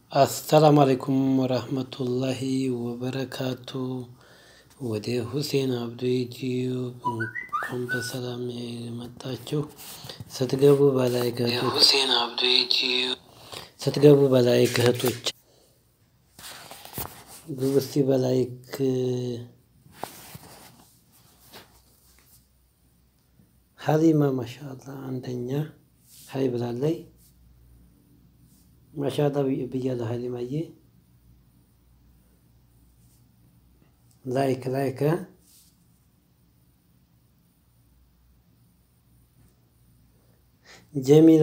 አሰላሙ አለይኩም ወራህመቱላሂ ወበረካቱ። ወደ ሁሴን አብዱ ዩቲዩብ እንኳን በሰላም መጣችሁ። ስትገቡ በላይ የሁሴን አብዱ ዩቲዩብ ስትገቡ በላይ እህቶች ግቡ እስቲ በላይክ ሀሊማ ማሻአላ አንደኛ ሀይ ብላለይ። ማሻአላ ብያለሁ ሀሊማዬ። ላይክ ላይክ ጀሚላ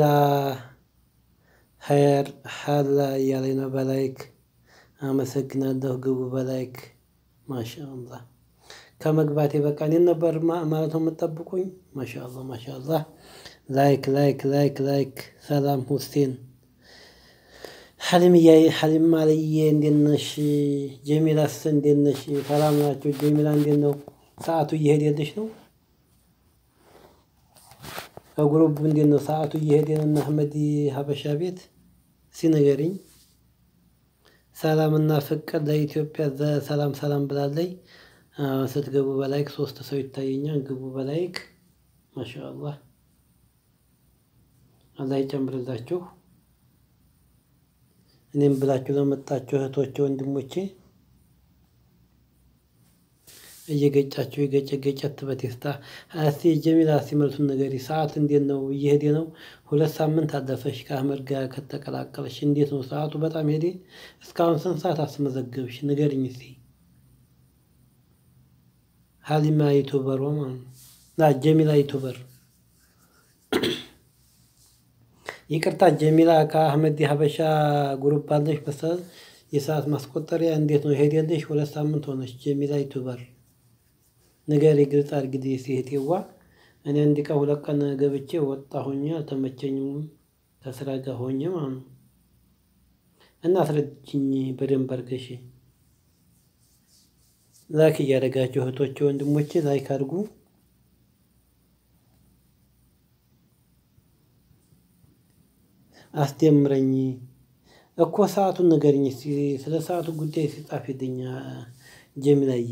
ሀያር ሀላ እያለኝ ነው። በላይክ አመሰግናለሁ። ግቡ በላይክ ማሻአላ። ከመግባቴ በቃ እኔን ነበር ማለት ነው የምጠብቁኝ። ማሻአላ ማሻአላ። ላይክ ላይክ ላይክ ላይክ። ሰላም ሁሴን ሀሊምያ ሀሊም አለዬ እንዴት ነሽ? ጀሚላስ እንዴት ነሽ? ሰላም ናቸው። ጀሚላ እንዴት ነው? ሰዓቱ እየሄደልሽ ነው? ከጉሩቡ እንዴት ነው ሰዓቱ እየሄደ ነው? እና አህመድ ሀበሻ ቤት ሲነገርኝ ሰላምና ፍቅር ለኢትዮጵያ ሰላም ሰላም ብላለይ። ስትገቡ በላይክ ሶስት ሰው ይታየኛል። ግቡ በላይክ ማሻአላህ። አላህ ይጨምርላችሁ። እኔም ብላችሁ ለመጣችሁ እህቶቼ ወንድሞቼ እየገጫችሁ የገጨ ገጨት በቴስታ እስቲ ጀሚላ ሲመልሱን ነገሪ ሰዓት እንዴት ነው? እየሄደ ነው? ሁለት ሳምንት አለፈሽ ከአህመድ ጋር ከተቀላቀለሽ እንዴት ነው ሰዓቱ? በጣም ሄዴ። እስካሁን ስንት ሰዓት አስመዘገብሽ ንገርኝ እስቲ። ሀሊማ ዩቱበር ማለት ነው። ጀሚላ ዩቱበር ይቅርታ ጀሚላ ከአህመድ ሀበሻ ጉሩፕ አለሽ መሰል የሰዓት ማስቆጠሪያ እንዴት ነው ሄደልሽ? ሁለት ሳምንት ሆነች። ጀሚላ ዩቱበር ንገሪ፣ ግልጽ አድርጊ ሲሄቴዋ። እኔ አንድ ቀን ሁለት ቀን ገብቼ ወጣሁኝ፣ አልተመቸኝም ከስራ ጋር ሆኜ ማለት ነው። እና አስረጅኝ በደንብ አድርገሽ ላይክ እያደረጋችሁ እህቶቼ ወንድሞቼ ላይክ አድርጉ። አስደምረኝ እኮ ሰዓቱን ንገርኝ እስኪ። ስለ ሰዓቱ ጉዳይ ሲጻፍልኝ ጀሚላዬ።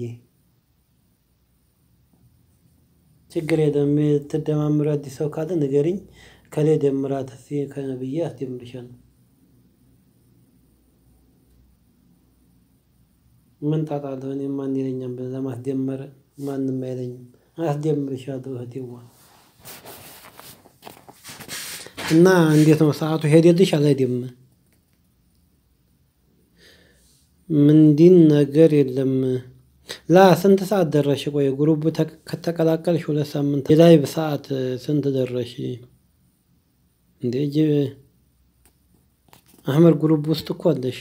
ችግር የለም የምትደማምሩ አዲስ ሰው ካለ ንገርኝ። ከሌ ደምራት እስኪ ከነብዬ አስደምርሻለሁ። ምን ጣጣ አለው? እኔ ማን ይለኛል ለማስደመር? ማንም አይለኝም። አስደምርሻለሁ እህቴዋ። እና እንዴት ነው ሰዓቱ ሄደልሽ አልሄደም? ምንድን ነገር የለም። ላ ስንት ሰዓት ደረሽ? ቆይ ጉሩብ ከተቀላቀልሽ ሁለት ሳምንት የላይቭ ሰዓት ስንት ደረሽ እንዴ? አህመድ ጉሩብ ውስጥ እኮ አለሽ።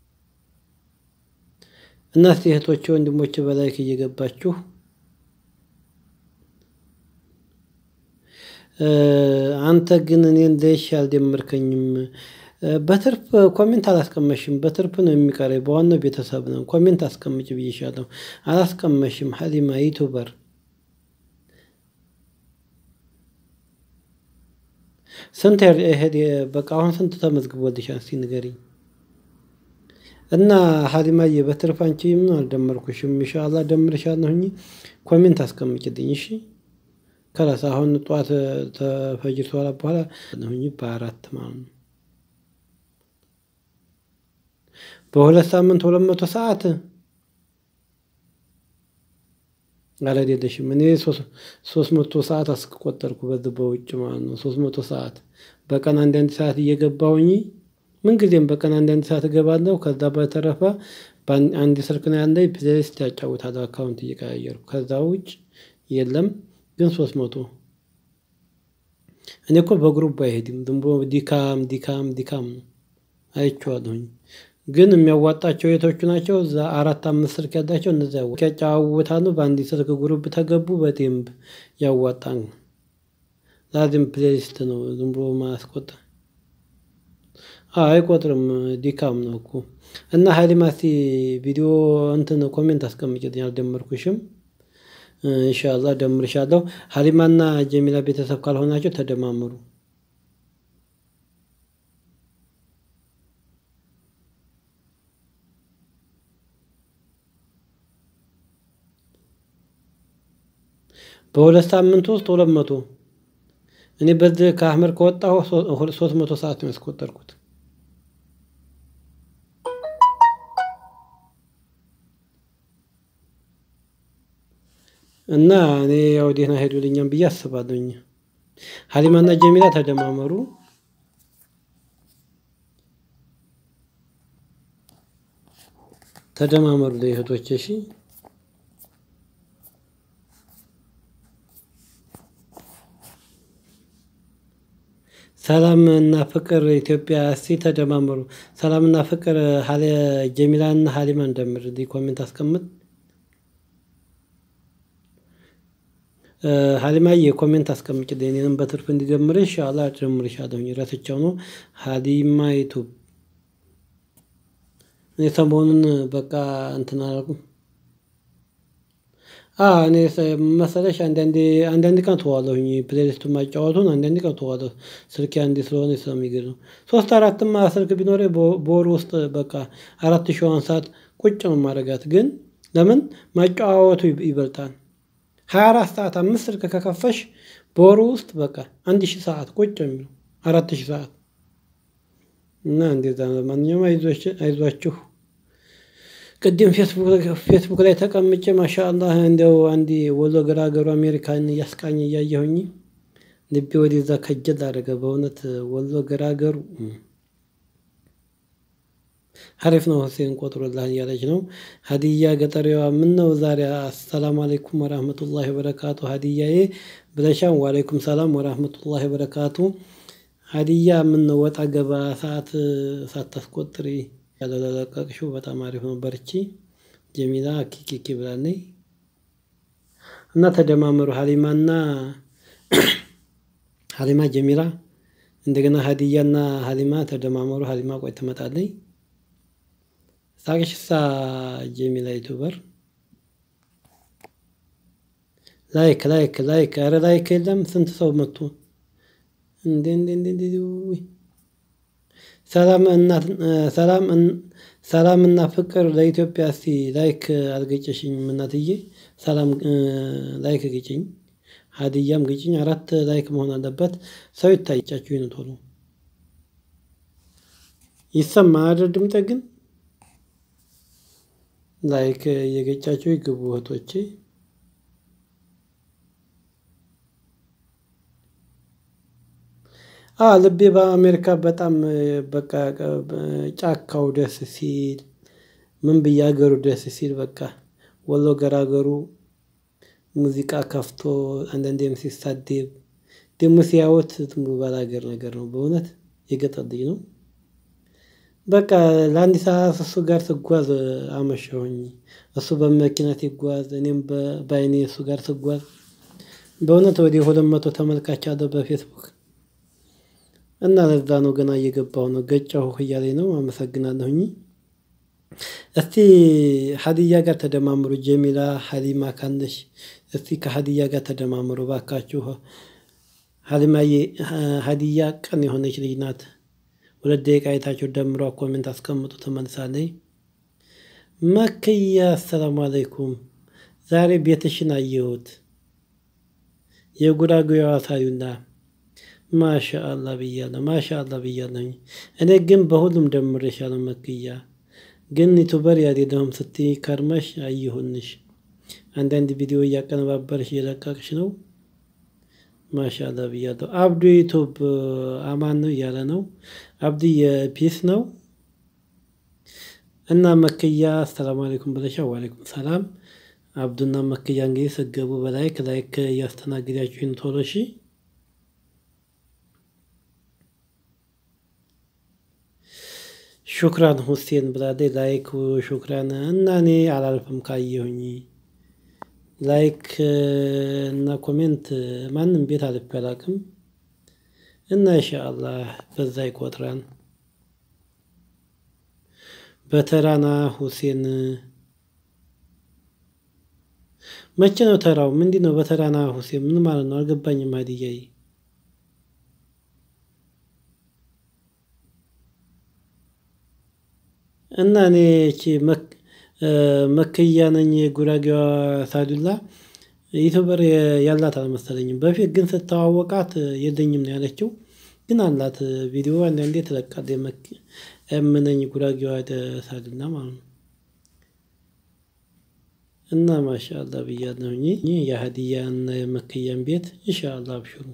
እና እስቲ እህቶቼ ወንድሞቼ በላይክ እየገባችሁ አንተ ግን እኔን ለይሽ አልደመርከኝም። በትርፍ ኮሜንት አላስቀመሽም። በትርፍ ነው የሚቀረኝ። በዋናው ቤተሰብ ነው። ኮሜንት አስቀምጭ ብዬሻለሁ፣ አላስቀመሽም። ሀሊማ ዩቱበር ስንት ሄድ በቃ አሁን ስንት ተመዝግቦልሻል? እስኪ ንገሪኝ። እና ሀሊማዬ በትርፍ አንቺ ምን አልደመርኩሽም። ኢንሻአላህ ደምርሻለሁኝ። ኮሜንት አስቀምጭልኝ እሺ። ከላስ አሁን ጠዋት ተፈጅር በኋላ በኋላ ነውኝ በአራት ማለት ነው። በሁለት ሳምንት ሁለት መቶ ሰዓት አላደለሽም። እኔ ሶስት መቶ ሰዓት አስቆጠርኩ በዚህ በውጭ ማለት ነው። ሶስት መቶ ሰዓት በቀን አንዳንድ ሰዓት እየገባሁኝ ምንጊዜም በቀን አንዳንድ ሰዓት እገባለሁ። ከዛ በተረፈ አንድ ስልክ ነው ያለኝ ፕሌሊስት ያጫውታል አካውንት እየቀያየርኩ ከዛ ውጭ የለም። ግን ሶስት መቶ እኔ እኮ በግሩፕ አይሄድም። ዝም ብሎ ዲካም ዲካም ዲካም ነው አይቼዋለሁኝ። ግን የሚያዋጣቸው የቶቹ ናቸው? እዛ አራት አምስት ስልክ ያላቸው እነዚያ ያጫዋውታሉ። በአንድ ስልክ ግሩፕ ተገቡ በደንብ ያዋጣን። ላዚም ፕሌሊስት ነው ዝም ብሎ ማያስቆጥር አይቆጥርም። ዲካም ነው እኮ እና ሀሊማ እስኪ ቪዲዮ እንትን ኮሜንት አስቀምጭልኝ። አልደመርኩሽም። ኢንሻአላህ ደምርሻለሁ። ሀሊማና ጀሚላ ቤተሰብ ካልሆናቸው ተደማምሩ። በሁለት ሳምንት ውስጥ ሁለት መቶ እኔ በዚህ ከአህመድ ከወጣሁ ሶስት መቶ ሰዓት ነው ያስቆጠርኩት። እና እኔ ያው ደህና ሄዱልኛም ብዬ አስባለሁኝ። ሀሊማና ጀሚላ ተደማመሩ። ተደማመሩ ላይ እህቶቼ እሺ። ሰላም እና ፍቅር ኢትዮጵያ እስቲ ተደማመሩ። ሰላም እና ፍቅር ጀሚላና ሀሊማ እንደምር እንዲህ ኮሜንት አስቀምጥ። ሀሊማዬ ኮሜንት አስቀምጭልኝ እኔንም በትርፍ እንዲጀምርሽ ኢንሻአላህ እጨምርሻለሁኝ። ረስቸው ነው ሀሊማ ዩቱብ እኔ ሰሞኑን በቃ እንትን አላልኩም። እኔ መሰለሽ አንዳንዴ አንዳንድ ቀን ተዋለሁኝ ፕሌሊስቱን ማጫወቱን አንዳንድ ቀን ተዋለሁ ስልኬ አንዴ ስለሆነ ስለሚገርም ነው። ሶስት አራትማ ስልክ ቢኖረኝ በወር ውስጥ በቃ አራት ሺዋን ሰዓት ቁጭ ነው የማደርጋት። ግን ለምን ማጫወቱ ይበልጣል። ሃያ አራት ሰዓት አምስት ስልክ ከከፈሽ በወሩ ውስጥ በቃ አንድ ሺህ ሰዓት ቁጭ የሚለው አራት ሺህ ሰዓት እና እንደዛ ነው። ለማንኛውም አይዟችሁ። ቅድም ፌስቡክ ላይ ተቀምጬ ማሻአላህ እንደው አንድ ወሎ ገራገሩ አሜሪካን እያስቃኝ እያየሁኝ ልቤ ወደዛ ከጀል አደረገ። በእውነት ወሎ ገራገሩ ሀሪፍ ነው። ሁሴን ቆጥሮላህ እያለች ነው። ሀዲያ ገጠሪዋ ምን ነው ዛሬ አሰላሙ አለይኩም ወራህመቱላሂ ወበረካቱ ሀዲያዬ ብለሻን። ወአለይኩም ሰላም ወራህመቱላሂ ወበረካቱ ሀዲያ ምን ነው ወጣ ገባ ሰዓት ሳታስቆጥሪ ያለለቀቅሽው በጣም አሪፍ ነው። በርቺ ጀሚላ ኪኪኪ ብላለች። እና ተደማመሩ ሀሊማና ሀሊማ ጀሚላ እንደገና ሀዲያና ሀሊማ ተደማመሩ። ሀሊማ ቆይ ትመጣለች። ሳቅሽሳ ጀሚላ ዩቱበር ላይክ ላይክ ላይክ ኧረ ላይክ የለም። ስንት ሰው መጡ እንዴ እንዴ እንዴ ሰላም እናት ሰላም ሰላም እና ፍቅር ለኢትዮጵያ እስቲ ላይክ አልገጨሽኝም እናትዬ። ሰላም ላይክ ግጭኝ፣ ሀዲያም ግጭኝ። አራት ላይክ መሆን አለበት። ሰው ይታይቻችሁ ይነ ቶሎ ይሰማ አይደል? ድምጤ ግን ላይክ እየገጫችሁ ይግቡ እህቶቼ። ልቤ በአሜሪካ በጣም በቃ ጫካው ደስ ሲል ምን ብዬ ሀገሩ ደስ ሲል በቃ ወሎ ገራገሩ ሙዚቃ ከፍቶ አንዳንዴም ሲሳደብ ደግሞ ሲያዩት ዝም ብሎ ባላገር ነገር ነው። በእውነት የገጠር ልጅ ነው። በቃ ለአንድ ሰዓት እሱ ጋር ስጓዝ አመሸሁኝ። እሱ በመኪና ሲጓዝ እኔም በአይኔ እሱ ጋር ስጓዝ በእውነት ወደ ሁለት መቶ ተመልካች አለው በፌስቡክ እና ለዛ ነው ገና እየገባሁ ነው። ገጫሁ እያለኝ ነው። አመሰግናለሁኝ። እስቲ ሀዲያ ጋር ተደማምሩ። ጀሚላ ሀሊማ ካለሽ እስቲ ከሀዲያ ጋር ተደማምሩ ባካችሁ። ሀሊማዬ ሀዲያ ቀን የሆነች ልጅ ናት። ሁለት ደቂቃ አይታችሁ ደምሯ ኮሜንት አስቀምጡ ትመልሳለች። መክያ አሰላሙ አለይኩም። ዛሬ ቤትሽን አየሁት። የጉራጌዋ ሳዩና ማሻአላ ብያለሁ። ማሻአላ ብያለሁኝ። እኔ ግን በሁሉም ደምሬሻለሁ። መክያ ግን ዩቱበር ያልሄደውም ስትይ ከርመሽ አየሁንሽ። አንዳንድ ቪዲዮ እያቀነባበርሽ እየለቀቅሽ ነው። ማሻአላ ብያለሁ። አብዱ ዩቱብ አማን ነው እያለ ነው። አብዱ የፒስ ነው እና መክያ አሰላሙ አለይኩም ብለሻ። ዋሌኩም ሰላም። አብዱና መክያ እንግዲህ ስገቡ በላይክ ላይክ እያስተናግዳችሁን ቶሎ እሺ። ሹክራን ሁሴን ብላለች። ላይክ ሹክራን እና እኔ አላልፍም ካየሁኝ ላይክ እና ኮሜንት ማንም ቤት አልፌ አላቅም እና ኢንሻአላህ በዛ ይቆጥራል። በተራና ሁሴን መቼ ነው ተራው? ምንድን ነው በተራና ሁሴን ምን ማለት ነው? አልገባኝም። ሀዲያዬ እና እኔ እቺ መክያ ነኝ። ጉራጌዋ ሳዱላ ዩቱበር ያላት አልመሰለኝም። በፊት ግን ስተዋወቃት የለኝም ነው ያለችው። ግን አላት ቪዲዮ አንዳንዴ ትለቃለች። እምነኝ ጉራጌዋ ደሳልና ማለት ነው። እና ማሻአላ ብያለሁኝ የሀዲያ እና የመክያን ቤት ኢንሻአላ አብሽሩ።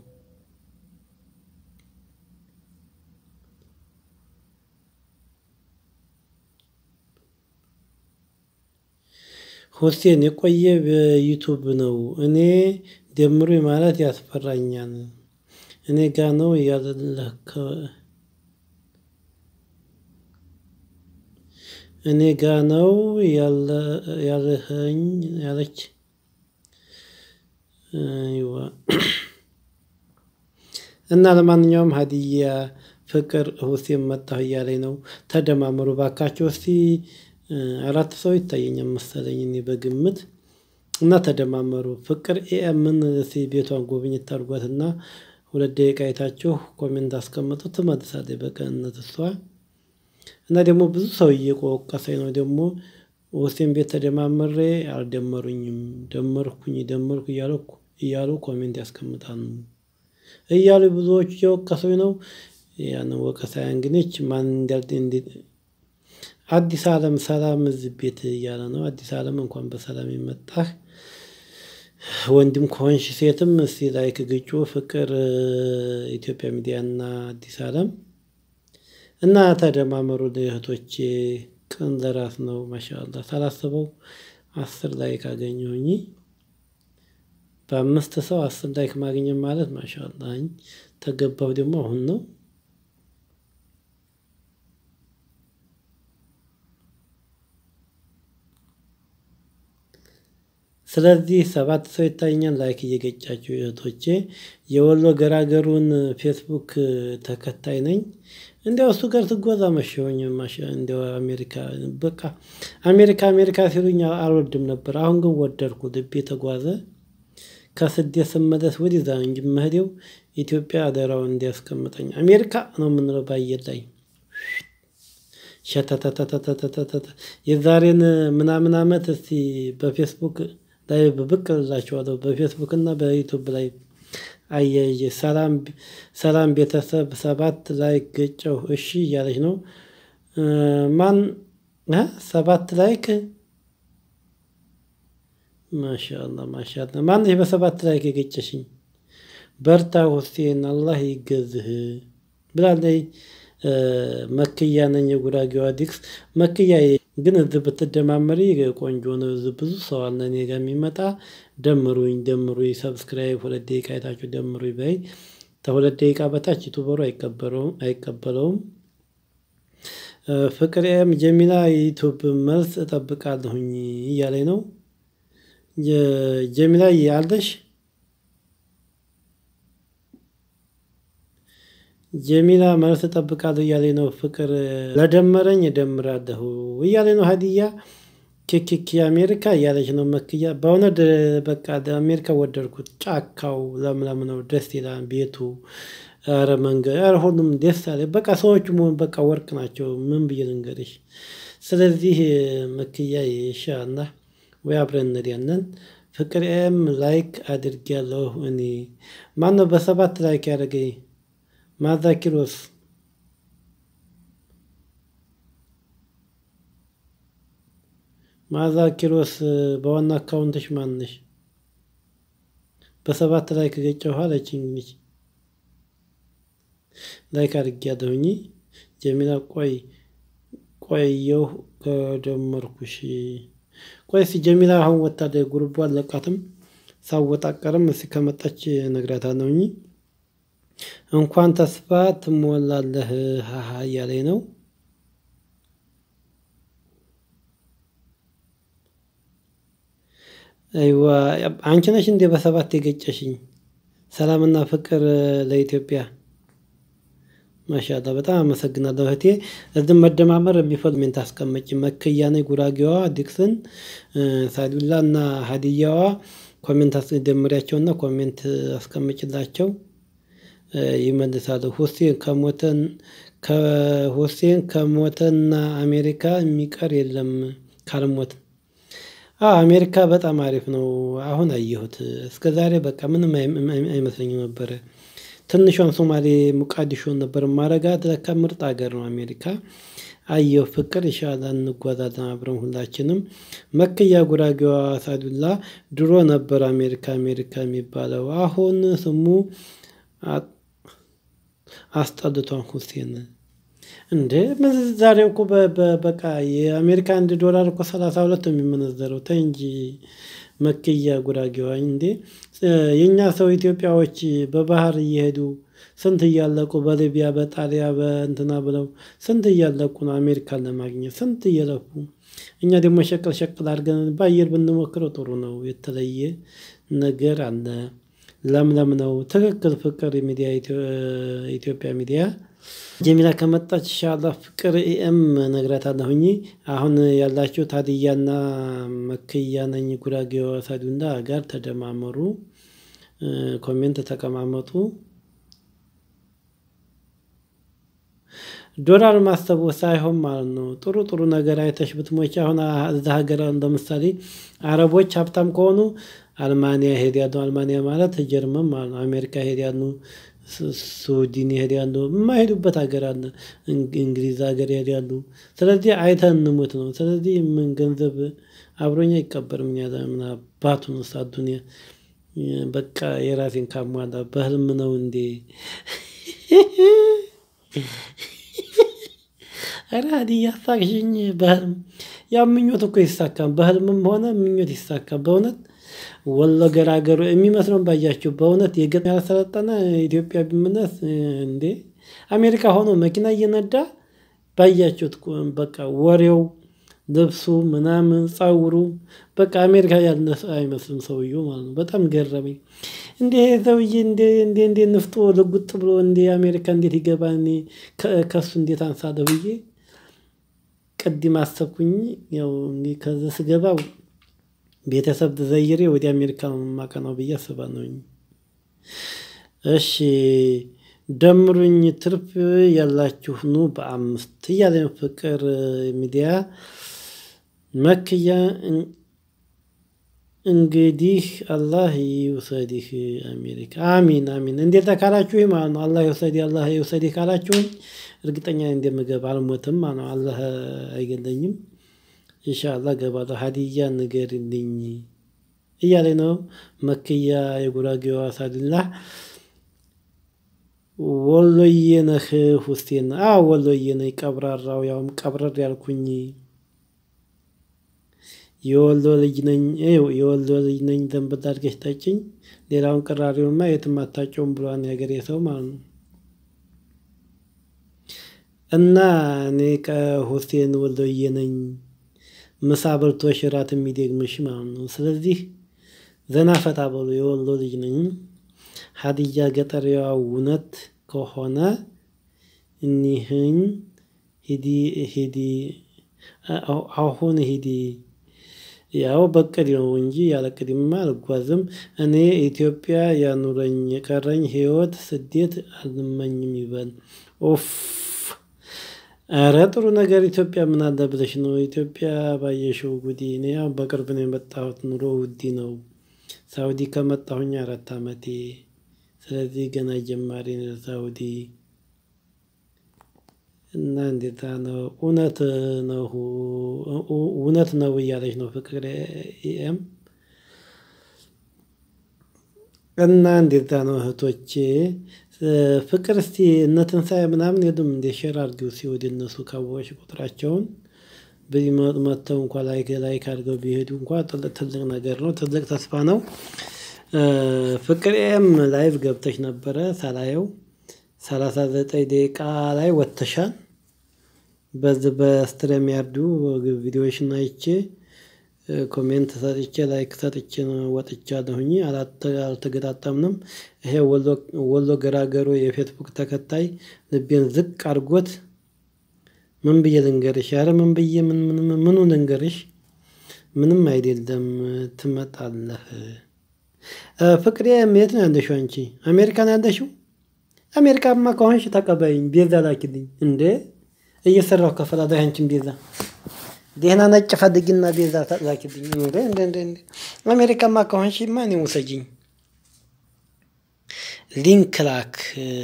ሁሴን የቆየ በዩቱብ ነው። እኔ ደምሩኝ ማለት ያስፈራኛል። እኔ ጋ ነው ያለህ እኔ ጋ ነው ያለኸኝ ያለች እና ለማንኛውም ሀዲያ ፍቅር ሁሴን መጣሁ እያለኝ ነው። ተደማመሩ ባካቸው እስቲ አራት ሰው ይታየኛል መሰለኝ እኔ በግምት እና ተደማመሩ። ፍቅር ኤኤምን እስቲ ቤቷን ጎብኝት አድርጓትና ሁለት ደቂቃ አይታችሁ ኮሜንት አስቀምጡ። ትመልሳለች በቅንነት እሷ እና ደግሞ ብዙ ሰው እየቆቀሰኝ ነው። ደግሞ ሁሴን ቤት ተደማምሬ አልደመሩኝም ደመርኩኝ ደመርኩ እያሉ እያሉ ኮሜንት ያስቀምጣሉ እያሉ ብዙዎቹ እየወቀሱኝ ነው። ያንን ወቀሳ እንግዲህ ማን እንዳል አዲስ አለም ሰላም እዚህ ቤት እያለ ነው። አዲስ አለም እንኳን በሰላም የመጣህ ወንድም ከሆንሽ ሴትም እስቲ ላይክ ግጩ። ፍቅር ኢትዮጵያ ሚዲያ እና አዲስ አለም እና ተደማመሩ እህቶቼ። ቅን ለራስ ነው። ማሻአላ ሳላስበው አስር ላይክ አገኘሁኝ። በአምስት ሰው አስር ላይክ ማግኘት ማለት ማሻአላ ተገባሁ ደግሞ አሁን ነው። ስለዚህ ሰባት ሰው ይታየኛል። ላይክ እየገጫችሁ እህቶቼ። የወሎ ገራገሩን ፌስቡክ ተከታይ ነኝ። እንዲያው እሱ ጋር ትጓዛ መሸሆኝ እንዲያው አሜሪካ በቃ አሜሪካ አሜሪካ ሲሉኝ አልወድም ነበር። አሁን ግን ወደድኩ። ልቤ ተጓዘ። ከስደት ስመለስ ወደዛ እንጂ መሄዴው ኢትዮጵያ አደራውን እንዲያስቀምጠኝ አሜሪካ ነው የምንለው በአየር ላይ ሸተተተተተተተ የዛሬን ምናምን አመት እስቲ በፌስቡክ ላይ ብቅ እላችኋለሁ። በፌስቡክ እና በዩቱብ ላይ አያይዤ ሰላም ሰላም ቤተሰብ ሰባት ላይ ገጨው እሺ እያለች ነው። ማን ሰባት ላይክ ማሻአላ ማሻአላ ማነሽ በሰባት ላይክ የገጨሽኝ? በርታ ሁሴን አላህ ይገዝህ ብላለች። መክያ ነኝ የጉራጌዋ ዲክስ መክያ ግን እዚህ ብትደማመሪ ቆንጆ ነው። እዚህ ብዙ ሰው አለ እኔ ጋር የሚመጣ ደምሩኝ ደምሩኝ ሰብስክራይብ ሁለት ደቂቃ አይታችሁ ደምሩኝ በይ። ከሁለት ደቂቃ በታች ዩቱበሩ አይቀበለውም አይቀበለውም። ፍቅሬም ጀሚላ የዩቱብ መልስ እጠብቃለሁኝ እያለኝ ነው። ጀሚላ አለሽ? ጀሚላ መልስ እጠብቃለሁ እያለኝ ነው። ፍቅር ለደመረኝ እደምራለሁ እያለኝ ነው። ሀዲያ ኪኪኪ አሜሪካ እያለች ነው። መክያ በእውነት በቃ አሜሪካ ወደድኩት። ጫካው ለምለም ነው፣ ደስ ይላል። ቤቱ ኧረ መንገድ ኧረ ሁሉም ደስ አለ። በቃ ሰዎቹ መሆን በቃ ወርቅ ናቸው። ምን ብዬ ልንገርሽ? ስለዚህ መክያ ኢንሻአላህ ወይ አብረን እንሄዳለን። ፍቅር ኤም ላይክ አድርጌያለሁ እኔ ማነው በሰባት ላይክ ያደረገኝ? ማዛ ኪሮስ ማዛ ኪሮስ በዋና አካውንትሽ ማንሽ? በሰባት ላይ ከገጨሁ አለችኝ። እንግዲህ ላይክ አድርጌያለሁኝ። ጀሚላ ቆይ ቆየሁ ከደመርኩሽ። ቆይ እስኪ ጀሚላ አሁን ወታደር ጉርቧ አለቃትም ሳወጣቀርም እስኪ ከመጣች እነግራታለሁኝ። እንኳን ተስፋ ትሞላለህ ሀሀ እያለኝ ነው። አይዋ አንቺ ነሽ እንዴ በሰባት የገጨሽኝ? ሰላምና ፍቅር ለኢትዮጵያ። ማሻአላ በጣም አመሰግናለሁ እህቴ። እዚህ መደማመር የሚፈልግ ኮሜንት አስቀመጪ። መክያ ነኝ ጉራጌዋ ዲክስን ሳዱላ እና ሀዲያዋ ኮሜንት ደምሪያቸውና ኮሜንት አስቀምጭላቸው ይመልሳሉ። ሁሴን ከሞተን ከሁሴን ከሞተና አሜሪካ የሚቀር የለም ካልሞት አዎ አሜሪካ በጣም አሪፍ ነው። አሁን አየሁት እስከ ዛሬ በቃ ምንም አይመስለኝም ነበረ። ትንሿን ሶማሌ ሙቃዲሾን ነበር ማረጋት ለካ ምርጥ ሀገር ነው አሜሪካ። አየሁ ፍቅር ኢንሻአላህ እንጓዛለን አብረን ሁላችንም። መክያ ጉራጌዋ ሳዱላ ድሮ ነበር አሜሪካ አሜሪካ የሚባለው አሁን ስሙ አስጠልቷን ሁሴን እንዴ ምንዛሬው እኮ በቃ የአሜሪካ አንድ ዶላር እኮ ሰላሳ ሁለት ነው የሚመነዘረው ተይ እንጂ። መክያ ጉራጌዋ እንዴ የኛ ሰው ኢትዮጵያዎች በባህር እየሄዱ ስንት እያለቁ በሊቢያ በጣሊያ በእንትና ብለው ስንት እያለቁ ነው አሜሪካን ለማግኘት ስንት እየለፉ። እኛ ደግሞ ሸቀል ሸቀል አድርገን በአየር ብንሞክረው ጥሩ ነው የተለየ ነገር አለ። ለምለም ነው ትክክል ፍቅር ሚዲያ ኢትዮጵያ ሚዲያ። ጀሚላ ከመጣች ኢንሻአላህ ፍቅር ኤኤም እነግራታለሁኝ አሁን ያላችሁት ሀዲያና መክያ ነኝ ጉራጌዋ ሳዱላ ጋር ተደማመሩ። ኮሜንት ተቀማመጡ። ዶላር ማሰቡ ሳይሆን ማለት ነው ጥሩ ጥሩ ነገር አይተሽ ብትሞቺ አሁን እዛ ሀገር ለምሳሌ አረቦች ሀብታም ከሆኑ አልማንያ ይሄዳሉ አልማንያ ማለት ጀርመን ማለት ነው አሜሪካ ይሄዳሉ። ስዊድን ይሄዳሉ የማይሄዱበት ሀገር አለ። እንግሊዝ ሀገር ይሄዳሉ ስለዚህ አይተን እንሙት ነው ስለዚህ ምን ገንዘብ አብሮኝ አይቀበርም እኛ ምን አባቱንስ አዱንያ። በቃ የራሴን ካሟላ በህልም ነው እንዴ? ኧረ ሀዲያ አሳቅሽኝ በህልም ያው ምኞት እኮ ይሳካል በህልምም ሆነ ምኞት ይሳካል በእውነት። ወሎ ገራገሩ የሚመስለውን ባያችሁ በእውነት የገጠር ያልሰለጠነ ኢትዮጵያ ቢመለስ እንዴ? አሜሪካ ሆኖ መኪና እየነዳ ባያችሁት በቃ ወሬው ልብሱ ምናምን ፀጉሩ በቃ አሜሪካ ያለ አይመስልም ሰውየው ማለት ነው በጣም ገረመኝ። እንዴ ሰውዬ እንዴ እንዴ እንዴ ንፍጡ ልጉጥ ብሎ እንዴ አሜሪካ እንዴት ይገባል? እኔ ከእሱ እንዴት አንሳለሁ ብዬ። ቅድም አሰብኩኝ ያው እንግዲህ ከዛ ስገባ ቤተሰብ ዘይሬ ወደ አሜሪካ ነው የማቀናው ብዬ አስባለሁኝ። እሺ ደምሩኝ ትርፍ ያላችሁ ኑ በአምስት እያለ ነው ፍቅር ሚዲያ። መክያ እንግዲህ አላህ ይውሰድህ አሜሪካ አሚን አሚን እንደዛ ካላችሁኝ ማለት ነው አላህ ይውሰድህ አላህ ይውሰድህ ካላችሁኝ እርግጠኛ ነኝ እንደምገባ አልሞትም ማለት ነው አላህ አይገለኝም። ኢንሻአላህ እገባለሁ ሀዲያ ንገሪልኝ እያለኝ ነው። መክያ የጉራጌዋ ሳዱላ። ወሎዬ ነህ ሁሴን አዎ ወሎዬ ነኝ ቀብራራው ያውም ቀብረር ያልኩኝ። የወሎ ልጅ ነኝ ይኸው የወሎ ልጅ ነኝ ዘንበል አድርገሽ ጠጪኝ ሌላውን ቅራሪውንማ የትም አታጨውም ብሏል የሀገሬ ሰው ማለት ነው። እና እኔ ከሁሴን ወሎዬ ነኝ። ምሳ በልቶሽ እራት የሚደግምሽ ማለት ነው ስለዚህ ዘና ፈታ በሉ የወሎ ልጅ ነኝ። ሀዲያ ገጠሬዋ እውነት ከሆነ እኒህን ሂዲ ሂዲ አሁን ሂዲ። ያው በእቅድ ነው እንጂ ያለ እቅድማ አልጓዝም። እኔ ኢትዮጵያ ያኑረኝ የቀረኝ ህይወት ስደት አልመኝም ይበል። ኡፍ ኧረ ጥሩ ነገር ኢትዮጵያ ምን አለ ብለሽ ነው ኢትዮጵያ ባየሽው ጉዲ እኔ ያው በቅርብ ነው የመጣሁት ኑሮ ውድ ነው። ሳውዲ ከመጣሁኝ አራት አመቴ። ስለዚህ ገና ጀማሪ ነኝ ሳውዲ። እና እንደዛ ነው እውነት ነው እውነት ነው እያለች ነው ፍቅር ኤኤም። እና እንደዛ ነው እህቶቼ። ፍቅር እስቲ እነ ትንሳኤ ምናምን የሉም እንደ ሼር አድርጊው እስኪ ወደ እነሱ ካወቅሽ ቁጥራቸውን በዚህ መጥተው እንኳን ላይክ ላይክ አድርገው ቢሄዱ እንኳን ትልቅ ነገር ነው ትልቅ ተስፋ ነው። ፍቅር ኤም ላይቭ ገብተሽ ነበረ ሳላየው ሰላሳ ዘጠኝ ደቂቃ ላይ ወጥተሻል። በዚህ በስትሪም ያርዱ ቪዲዮሽን አይቼ ኮሜንት ሰጥቼ ላይክ ሰጥቼ ወጥቻለሁኝ አልተገጣጠምንም። ይሄ ወሎ ገራገሩ የፌስቡክ ተከታይ ልቤን ዝቅ አድርጎት። ምን ብዬ ልንገርሽ ኧረ ምን ብዬ ምን ምን ምኑ ልንገርሽ? ምንም አይደለም ትመጣለህ። ፍቅሬ የት ነው ያለሽው አንቺ አሜሪካ ነው ያለሽው? አሜሪካማ ከሆንሽ ተቀበይኝ ቤዛ ላኪልኝ እንዴ እየሰራሁ እከፈላለሁ ያንቺን ቤዛ። ደህና ነጭ ፈልጊና ቤዛ ላኪልኝ። እንደ እንደ እንደ እንደ አሜሪካማ ከሆንሽማ እኔን ውሰጂኝ። ሊንክ ላክ።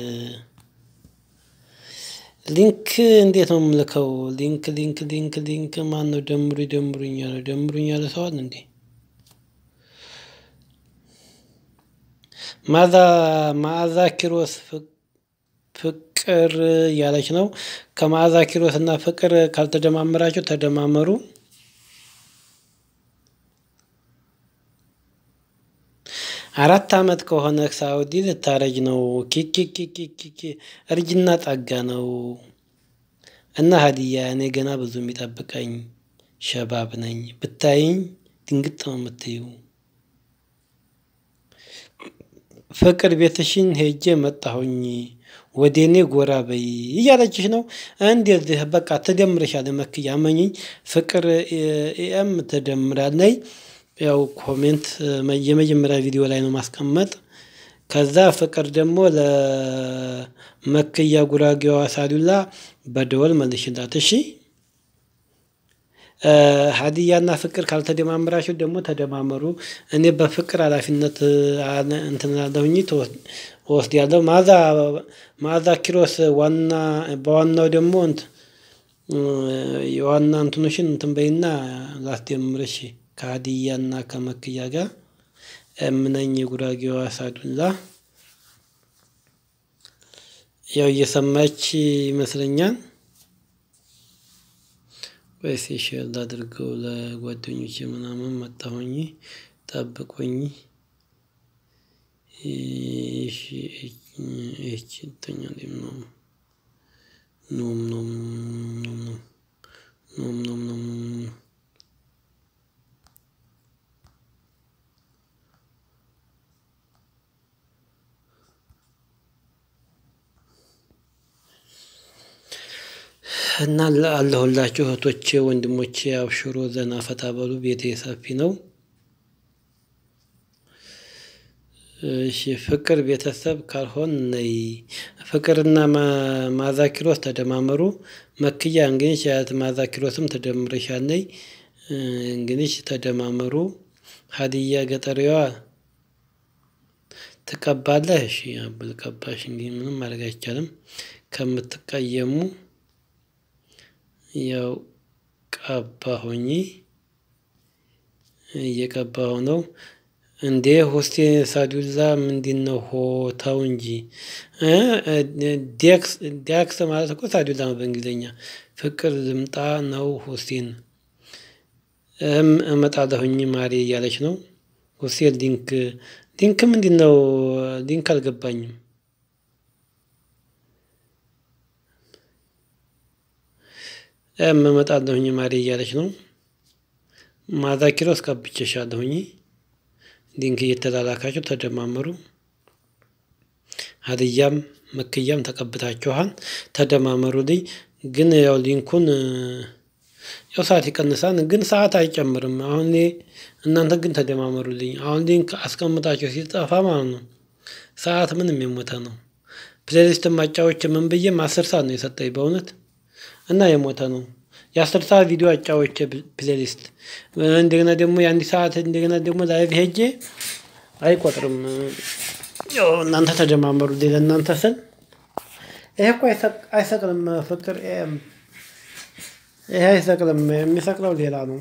ሊንክ እንዴት ነው የምልከው? ሊንክ ሊንክ ሊንክ ሊንክ ማን ነው? ደምሩ ደምሩኝ ያለ ደምሩኝ ያለ ሰው አለ እንዴ? ማዛ መዓዛ ኪሮስ ፍቅር እያለች ነው። ከመዓዛ ኪሮስ እና ፍቅር ካልተደማመራችሁ ተደማመሩ። አራት አመት ከሆነ ሳውዲ ልታረጅ ነው። ኪኪኪኪኪ እርጅና ጸጋ ነው እና ሀዲያ እኔ ገና ብዙ የሚጠብቀኝ ሸባብ ነኝ። ብታይኝ ድንግጥ ነው የምትዩ። ፍቅር ቤትሽን ሄጄ መጣሁኝ ወደ እኔ ጎራ በይ እያለችሽ ነው። እንደዚህ በቃ ትደምርሻለች። መክያ መኝኝ ፍቅር ኤም ትደምራለች። ያው ኮሜንት የመጀመሪያ ቪዲዮ ላይ ነው ማስቀመጥ። ከዛ ፍቅር ደግሞ ለመክያ ጉራጌዋ ሳዱላ በደወል መልሽላት እሺ። ሀዲያና ፍቅር ካልተደማመራችሁ ደግሞ ተደማመሩ። እኔ በፍቅር ኃላፊነት እንትን እላለሁኝ እወስዳለሁ። መዓዛ መዓዛ ኪሮስ ዋና በዋናው ደግሞ የዋና እንትኖሽን እንትን በይና ላስደምርሽ ከሀዲያና ከመክያ ጋር እምነኝ የጉራጌዋ ሳዱላ ያው እየሰማች ይመስለኛል። ወይስ ሼር ላድርገው ለጓደኞቼ ምናምን መጣሁኝ ጠብቁኝ። ይህች ተኛ ነው ኖም ኖም ኖም ኖም ኖም ኖም እና አለሁላችሁ እህቶቼ ወንድሞቼ፣ አብሽሮ ዘና ፈታ በሉ። ቤቴ ሰፊ ነው። እሺ ፍቅር ቤተሰብ ካልሆን ነይ። ፍቅርና መዓዛ ኪሮስ ተደማመሩ። መክያ እንግዲህ ያት መዓዛ ኪሮስም ተደምረሻለይ። እንግዲህ ተደማመሩ። ሀዲያ ገጠሪዋ ትቀባለህ። እሺ አብል ቀባሽ። እንግዲህ ምንም ማድረግ አይቻልም። ከምትቀየሙ ያው ቀባሁኝ እየቀባሁ ነው። እንዴ ሁሴን ሳዱላ ምንድን ነው? ሆታው እንጂ ዲያክስ ማለት እኮ ሳዱላ ነው በእንግሊዝኛ። ፍቅር ልምጣ ነው ሁሴን እመጣለሁኝ ማሬ እያለች ነው። ሁሴን ሊንክ ሊንክ ምንድን ነው? ሊንክ አልገባኝም። እመጣለሁኝ ማሬ እያለች ነው። መዓዛ ኪሮስ ቀብቼሻለሁኝ። ሊንክ እየተላላካችሁ ተደማመሩ። ሀዲያም መክያም ተቀብታችኋል። ተደማመሩልኝ። ግን ያው ሊንኩን ያው ሰዓት ይቀንሳል፣ ግን ሰዓት አይጨምርም። አሁን እኔ እናንተ ግን ተደማመሩልኝ። አሁን ሊንክ አስቀምጣችሁ ሲጠፋ ማለት ነው ሰዓት ምንም የሞተ ነው። ፕሌሊስት ማጫዎች ምን ብዬም አስር ሰዓት ነው የሰጠኝ በእውነት እና የሞተ ነው። የአስር ሰዓት ቪዲዮ አጫዎች ፕሌሊስት እንደገና ደግሞ የአንድ ሰዓት እንደገና ደግሞ ላይቭ ሄጄ አይቆጥርም። ያው እናንተ ተደማመሩ ለእናንተ ስል ይሄ እኮ አይሰቅልም። ፍቅር ይሄ አይሰቅልም። የሚሰቅለው ሌላ ነው።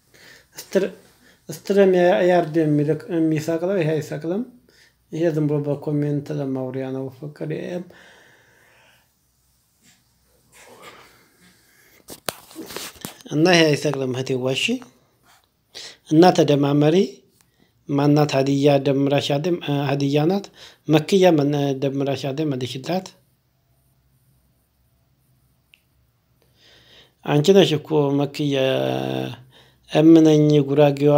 ስትረም ያርድ የሚሰቅለው ይሄ አይሰቅልም። ይሄ ዝም ብሎ በኮሜንት ለማውሪያ ነው። ፍቅር እና ይሄ አይሰቅልም። እህቴ ዋሺ እና ተደማመሪ። ማናት ሀዲያ ደምራሽ አለ ሀዲያ ናት። መክያ ደምራሽ አለ መልሽላት። አንቺ ነሽ እኮ መክያ እምነኝ ጉራጌዋ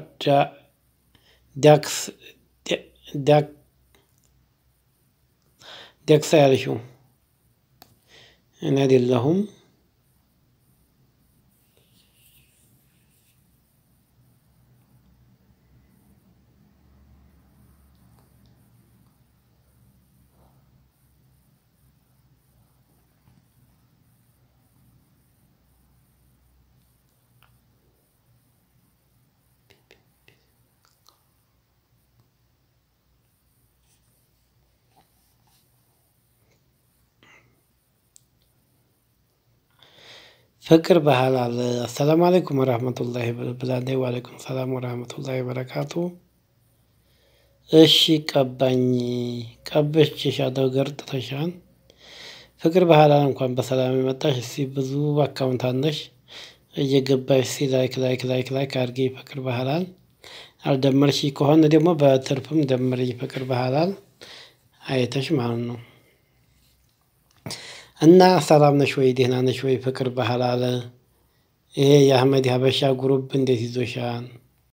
ዳክስ ዳክሳ ያልሽው እኔ አይደለሁም። ፍቅር በሐላል አሰላሙ አለይኩም ወራህመቱላሂ ብላለች። ወአለይኩም ሰላም ወራህመቱላሂ ወበረካቱ። እሺ ቀባኝ ቀብቼሻለሁ ገርጥተሻል። ፍቅር በሐላል እንኳን በሰላም የመጣሽ። እስቲ ብዙ አካውንት አለሽ እየገባሽ እስቲ ላይክ ላይክ ላይክ ላይክ አድርጌ ፍቅር በሐላል አልደመርሽ ከሆነ ደግሞ በትርፍም ደምሪ ፍቅር በሐላል አይተሽ ማለት ነው። እና ሰላም ነሽ ወይ ደህና ነሽ ወይ? ፍቅር በሐላል ይሄ የአህመድ ሀበሻ ግሩፕ እንዴት ይዞሻል?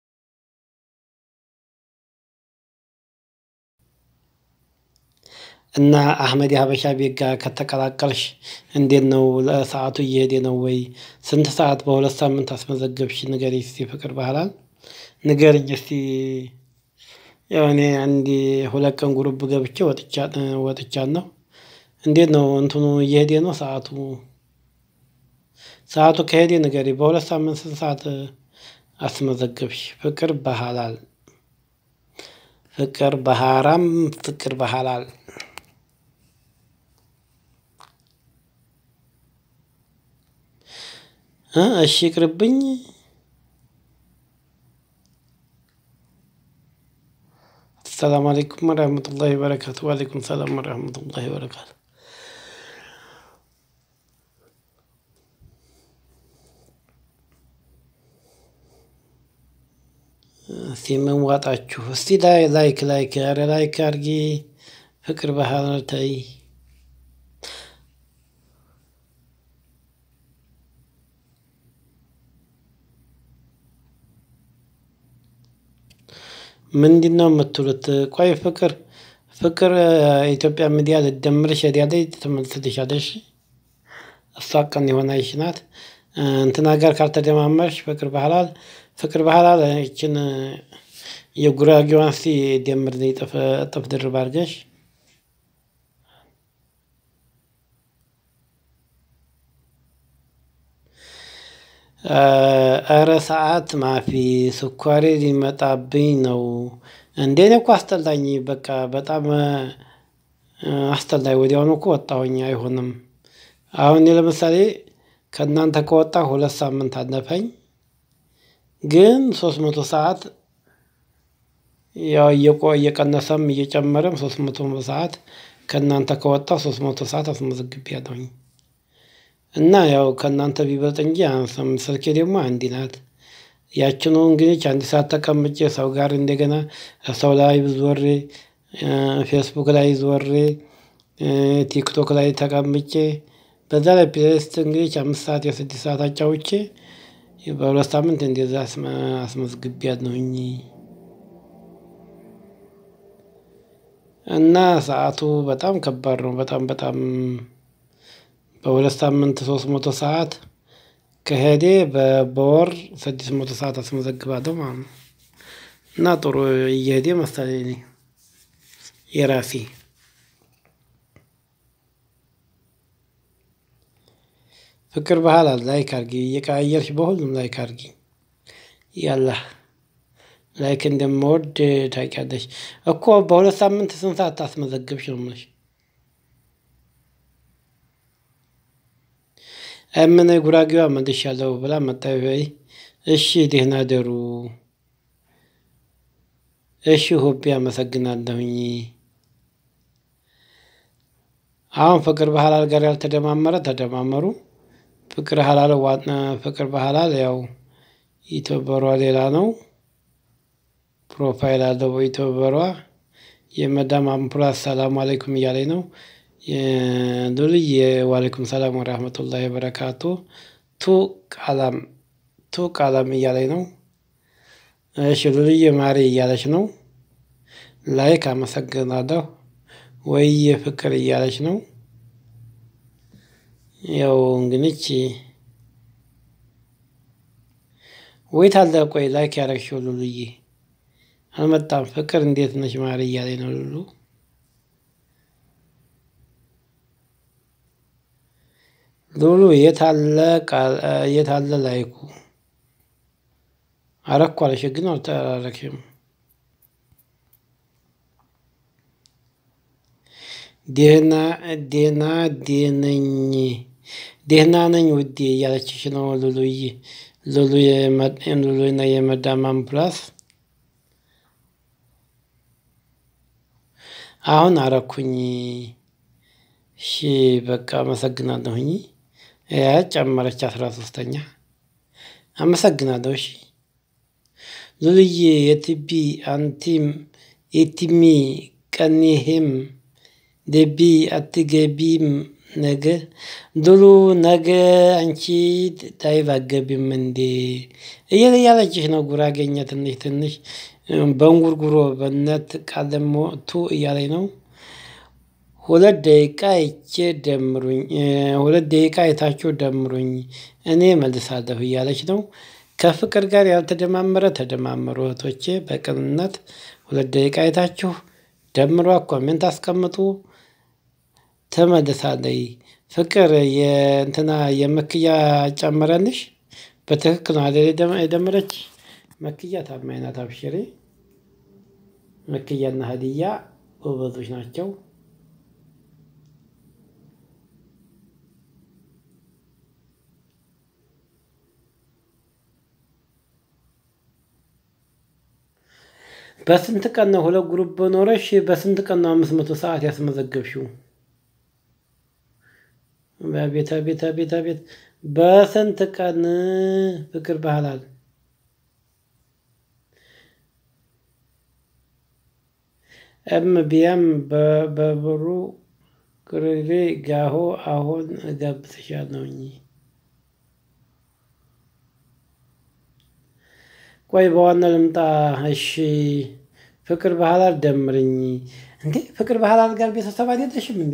እና አህመድ የሀበሻ ቤት ጋር ከተቀላቀልሽ እንዴት ነው? ለሰዓቱ እየሄደ ነው ወይ? ስንት ሰዓት በሁለት ሳምንት አስመዘገብሽ? ንገሪኝ እስቲ ፍቅር በሐላል ንገሪኝ እስቲ። ያው እኔ አንድ ሁለት ቀን ጉሩብ ገብቼ ወጥቻለሁ። እንዴት ነው እንትኑ እየሄደ ነው ሰዓቱ? ሰዓቱ ከሄደ ንገሪኝ። በሁለት ሳምንት ስንት ሰዓት አስመዘገብሽ? ፍቅር በሐላል ፍቅር በሐራም ፍቅር በሐላል እሺ ይቅርብኝ። ሰላም አለይኩም ወረህመቱላሂ ወበረካቱ። ወአለይኩም ሰላም ወረህመቱላሂ ወበረካቱ። እስቲ ምን ዋጣችሁ? እስቲ ላይ ላይክ ላይክ ኧረ ላይክ አድርጊ። ፍቅር በሐላል ተይ። ምንድን ነው የምትሉት? ቆይ ፍቅር ፍቅር ኢትዮጵያ ሚዲያ ልደምርሽ ሄዳለች ትመልስልሻለሽ። እሷ ቀን የሆነች ናት። እንትና ጋር ካልተደማመርሽ ፍቅር በሐላል ፍቅር በሐላል ይችን የጉራጌዋን እስቲ ደምር እጥፍ እጥፍ ድርብ አድርገሽ እረ ሰዓት ማፊ ስኳሬ ሊመጣብኝ ነው። እንዴ እኔ እኮ አስጠላኝ በቃ በጣም አስጠላኝ። ወዲያውኑ እኮ ወጣሁኝ አይሆንም። አሁን እኔ ለምሳሌ ከእናንተ ከወጣሁ ሁለት ሳምንት አለፈኝ። ግን ሶስት መቶ ሰዓት ያው እየቀነሰም እየጨመረም ሶስት መቶ ሰዓት ከእናንተ ከወጣሁ ሶስት መቶ ሰዓት አስመዝግቤያለሁኝ። እና ያው ከእናንተ ቢበልጥ እንጂ አያንስም። ስልኬ ደግሞ አንድ ናት። ያችኑ እንግዲህ አንድ ሰዓት ተቀምጬ ሰው ጋር እንደገና ሰው ላይ ዞሬ ፌስቡክ ላይ ዞሬ ቲክቶክ ላይ ተቀምጬ በዛ ላይ ፕሌሊስት እንግዲህ አምስት ሰዓት የስድስት ሰዓት አጫውቼ በሁለት ሳምንት እንደዛ አስመዝግቤያለሁኝ። እና ሰዓቱ በጣም ከባድ ነው። በጣም በጣም በሁለት ሳምንት ሶስት መቶ ሰዓት ከሄደ በወር ስድስት መቶ ሰዓት አስመዘግባለሁ ማለት ነው። እና ጥሩ እየሄደ መሰለኝ እኔ የራሴ ፍቅር በሐላል ላይክ አድርጊ እየቀያየርሽ በሁሉም ላይክ አድርጊ። ያላ ላይክ እንደምወድ ታውቂያለሽ እኮ በሁለት ሳምንት ስንት ሰዓት ታስመዘግብሽ ነው የምልሽ። ምን ጉራጌዋ መልሻለሁ ብላ መጣች ወይ? እሺ ደህና ደሩ። እሺ ሆቤ አመሰግናለሁኝ። አሁን ፍቅር በሐላል ጋር ያልተደማመረ ተደማመሩ። ፍቅር ሐላል ፍቅር በሐላል ያው ዩቲዩበሯ ሌላ ነው። ፕሮፋይል አለው በዩቲዩበሯ የመዳም አምፑላንስ ሰላም አለይኩም እያለኝ ነው። ሉልዬ ዋሌኩም ሰላም ወራህመቱላሂ ወበረካቱ። ቱ ቃላም ቱ ቃላም እያለኝ ነው። እሺ ሉልዬ ማሬ እያለች ነው። ላይክ አመሰግናለሁ። ወይዬ ፍቅር እያለች ነው። ያው እንግዲህ ወይት አለ ቆይ ላይክ ያደረግሽው ሉልዬ አልመጣም። ፍቅር እንዴት ነሽ ማሬ እያለኝ ነው ሉሉ ሉሉ የታለ የታለ ላይኩ? አረኩ አለሽ ግን አልተራረክሽም። ደህና ደህና ደነኝ ደህና ነኝ ውዴ እያለችሽ ነው ሉሉይ ሉሉ ሉሉና የመዳማም ፕላስ አሁን አረኩኝ። እሺ በቃ አመሰግናለሁኝ። ጨመረች አስራ ሶስተኛ አመሰግናለሁ። እሺ ሉልዬ የትቢ አንቲም የቲሚ ቀኒሄም ደቢ አትገቢም ነገ ዱሉ ነገ አንቺ ዳይቭ አገቢም እንዴ እየለ እያለችሽ ነው። ጉራጌኛ ትንሽ ትንሽ በእንጉርጉሮ በነት ቃለሞቱ እያለኝ ነው። ሁለት ደቂቃ አይቼ ደምሩኝ ሁለት ደቂቃ አይታችሁ ደምሩኝ እኔ መልሳለሁ እያለች ነው። ከፍቅር ጋር ያልተደማመረ ተደማመሩ እህቶቼ በቅንነት ሁለት ደቂቃ አይታችሁ ደምሯ ኮሜንት አስቀምጡ። ትመልሳለች ፍቅር የእንትና የመክያ ጨመረልሽ በትክክል ነው አይደል? የደመረች መክያ ታማኝ ናት። አብሽሬ መክያና ሀዲያ ጎበዞች ናቸው። በስንት ቀን ነው ሁለት ግሩፕ በኖረሽ? በስንት ቀን ነው አምስት መቶ ሰዓት ያስመዘገብሽው? በቤት ቤት ቤት ቤት በስንት ቀን ፍቅር ባህላል እም ቢያም በብሩ ቅርሬ ጋሆ አሁን እጋብዝሻለሁኝ። ቆይ በዋና ልምጣ። እሺ ፍቅር ባህላል ደምርኝ። እንዴ ፍቅር ባህላል ጋር ቤተሰብ አይደለሽም እንዴ?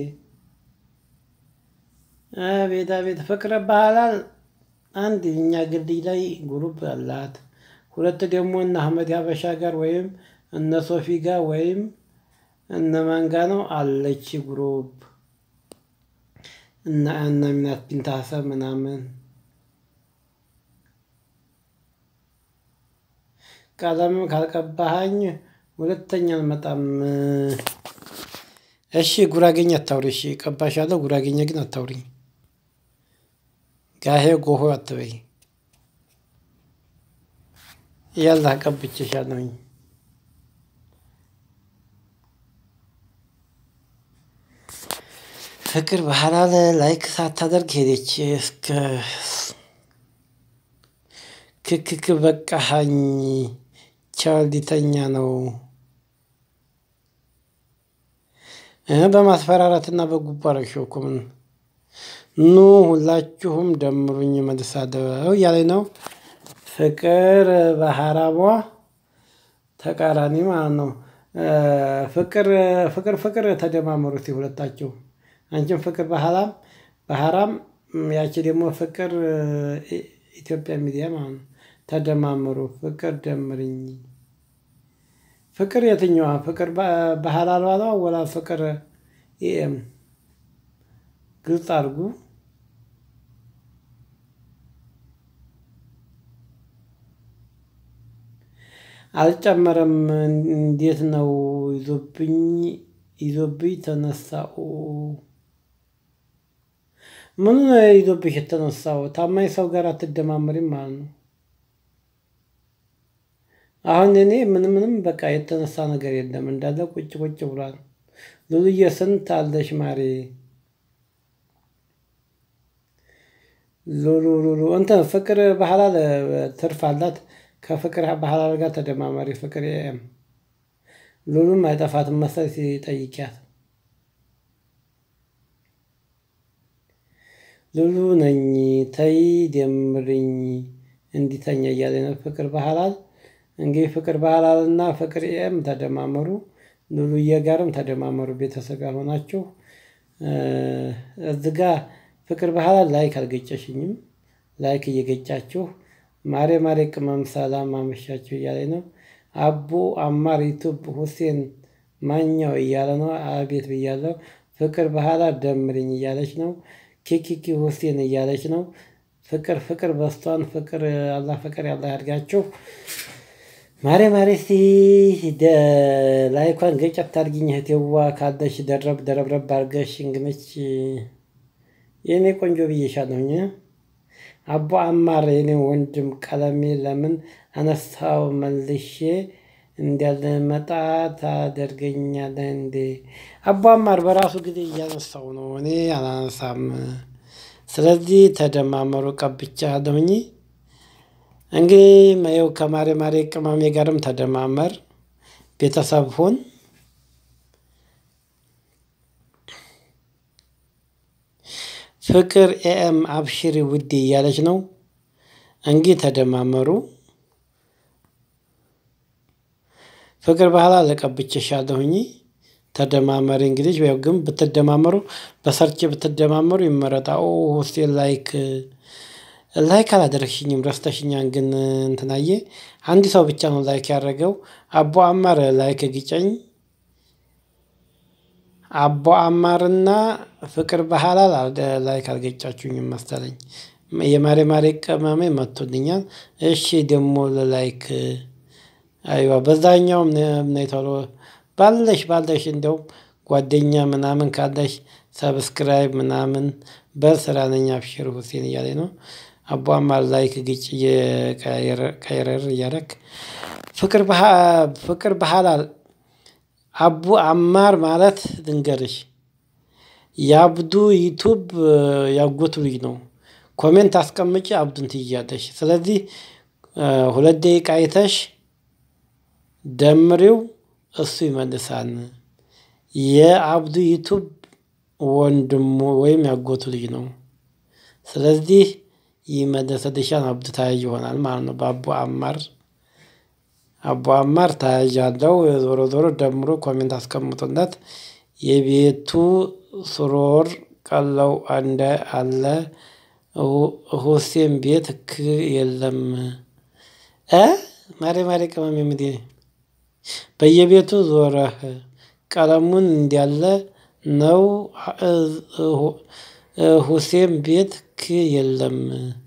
አቤት አቤት ፍቅረ ባህላል አንድ እኛ ግልድይ ላይ ጉሩብ አላት። ሁለት ደግሞ እነ አህመድ ሀበሻ ጋር ወይም እነ ሶፊ ጋር ወይም እነ ማንጋ ነው አለች ጉሩብ እና እነ ሚናት ቢንታሰብ ምናምን ቀለምም ካልቀባሃኝ ሁለተኛ አልመጣም። እሺ ጉራጌኛ አታውሪ። እሺ ቀባሻለሁ፣ ጉራጌኛ ግን አታውሪኝ። ጋሄ ጎሆ አትበይ። ያላ ቀብቼሻለሁኝ። ፍቅር ባህላል ላይክ ሳታደርግ ሄደች። እስከ ክክክ በቃሃኝ ቻልዲተኛ ነው በማስፈራራትና በጉቦ አረግሽው እኮ ምን ኑ ሁላችሁም ደምሩኝ መልሳለሁ እያለኝ ነው። ፍቅር በሀራቧ ተቃራኒ ማለት ነው። ፍቅር ፍቅር ፍቅር ተደማመሩ እስኪ ሁለታችሁ አንቺም ፍቅር በሀራም በሀራም ያቺ ደግሞ ፍቅር ኢትዮጵያ ሚዲያ ማለት ነው። ተደማመሩ ፍቅር ደምርኝ። ፍቅር የትኛዋ ፍቅር በሀላሏ ነው ወላ ፍቅር ኤም ግልጽ አድርጉ። አልጨመረም። እንዴት ነው ይዞብኝ ይዞብኝ ተነሳው። ምኑ ነው ይዞብሽ የተነሳው? ታማኝ ሰው ጋር አትደማመሪም ማለት ነው። አሁን እኔ ምንም ምንም በቃ የተነሳ ነገር የለም እንዳለ ቁጭ ቁጭ ብሏል። ሉሉዬ ስንት አለሽ ማሬ? ሉሉ ሉሉ እንትን ፍቅር ባህላል ትርፍ አላት። ከፍቅር ባህላል ጋር ተደማማሪ ፍቅር ኤም ሉሉም አይጠፋትም መሰል ሲጠይቂያት ሉሉ ነኝ ተይ ደምርኝ እንዲተኛ እያለ ነው ፍቅር ባህላል። እንግዲህ ፍቅር ባህላል እና ፍቅር ኤም ተደማመሩ። ሉሉዬ ጋርም ተደማመሩ ቤተሰብ ጋር ሆናችሁ እዚህ ጋ ፍቅር ባህላል ላይክ አልገጨሽኝም። ላይክ እየገጫችሁ ማሬ ማሬ ቅመም ሰላም አመሻችሁ እያለ ነው። አቡ አማር ዩቱብ ሁሴን ማኛው እያለ ነው። አቤት ብያለሁ። ፍቅር ባህላል ደምርኝ እያለች ነው። ኪኪኪ ሁሴን እያለች ነው። ፍቅር ፍቅር በስቷን ፍቅር አላህ ፍቅር ያላ ያድርጋችሁ። ማሬ ማሬ እስቲ ላይኳን ገጨት አድርጊኝ እህቴዋ ካለሽ ደረብ ደረብረብ አድርገሽ እንግነች የእኔ ቆንጆ ብዬሻለሁኝ። አቦ አማር የኔ ወንድም ቀለሜ ለምን አነሳው መልሼ እንዳልመጣ ታደርገኛለህ እንዴ? አቦ አማር በራሱ ጊዜ እያነሳው ነው፣ እኔ አላነሳም። ስለዚህ ተደማመሩ ቀብቻለሁኝ። እንግዲህ ይኸው ከማሬ ማሬ ቅመሜ ጋርም ተደማመር፣ ቤተሰብ ሁን። ፍቅር ኤኤም አብሽሪ ውዴ እያለች ነው። እንግዲህ ተደማመሩ። ፍቅር ባህላ ለቀብቼሻለሁኝ። ተደማመሪ እንግዲህ ያው ግን ብትደማመሩ በሰርች ብትደማመሩ ይመረጣ። ኦ ሆስቴል ላይክ ላይክ አላደረግሽኝም ረስተሽኛን። ግን እንትናዬ አንድ ሰው ብቻ ነው ላይክ ያደረገው። አቦ አማር ላይክ ግጨኝ። አቦ አማርና ፍቅር ባህላል ላይክ አልገጫችሁኝም መሰለኝ። የማሬ ማሬ ቅመሜ መጥቶልኛል። እሺ ደግሞ ለላይክ አይዋ በዛኛውም ነይ ቶሎ ባለሽ ባለሽ እንደው ጓደኛ ምናምን ካለሽ ሰብስክራይብ ምናምን በስራ ነኝ አብሽር ሁሴን እያለ ነው። አቦ አማር ላይክ ግጭ ቀየረር እያረክ ፍቅር ፍቅር ባህላል አቡ አማር ማለት ልንገርሽ የአብዱ ዩቱብ ያጎቱ ልጅ ነው። ኮሜንት አስቀምጪ አብዱን ትይያለሽ። ስለዚህ ሁለት ደቂቃ አይተሽ ደምሪው እሱ ይመልሳል። የአብዱ ዩቱብ ወንድሙ ወይም ያጎቱ ልጅ ነው። ስለዚህ ይመለስልሻል። አብዱ ተያዥ ይሆናል ማለት ነው። በአቡ አማር አቡ አማር ተያዥ አለው። ዞሮ ዞሮ ደምሮ ኮሜንት አስቀምጡለት። የቤቱ ስሮር ቀለው አንደ አለ ሁሴን ቤት ክ የለም እ ማሬ ማሬ ቅመም የምድ በየቤቱ ዞረህ ቀለሙን እንዲያለ ነው። ሁሴን ቤት ክ የለም።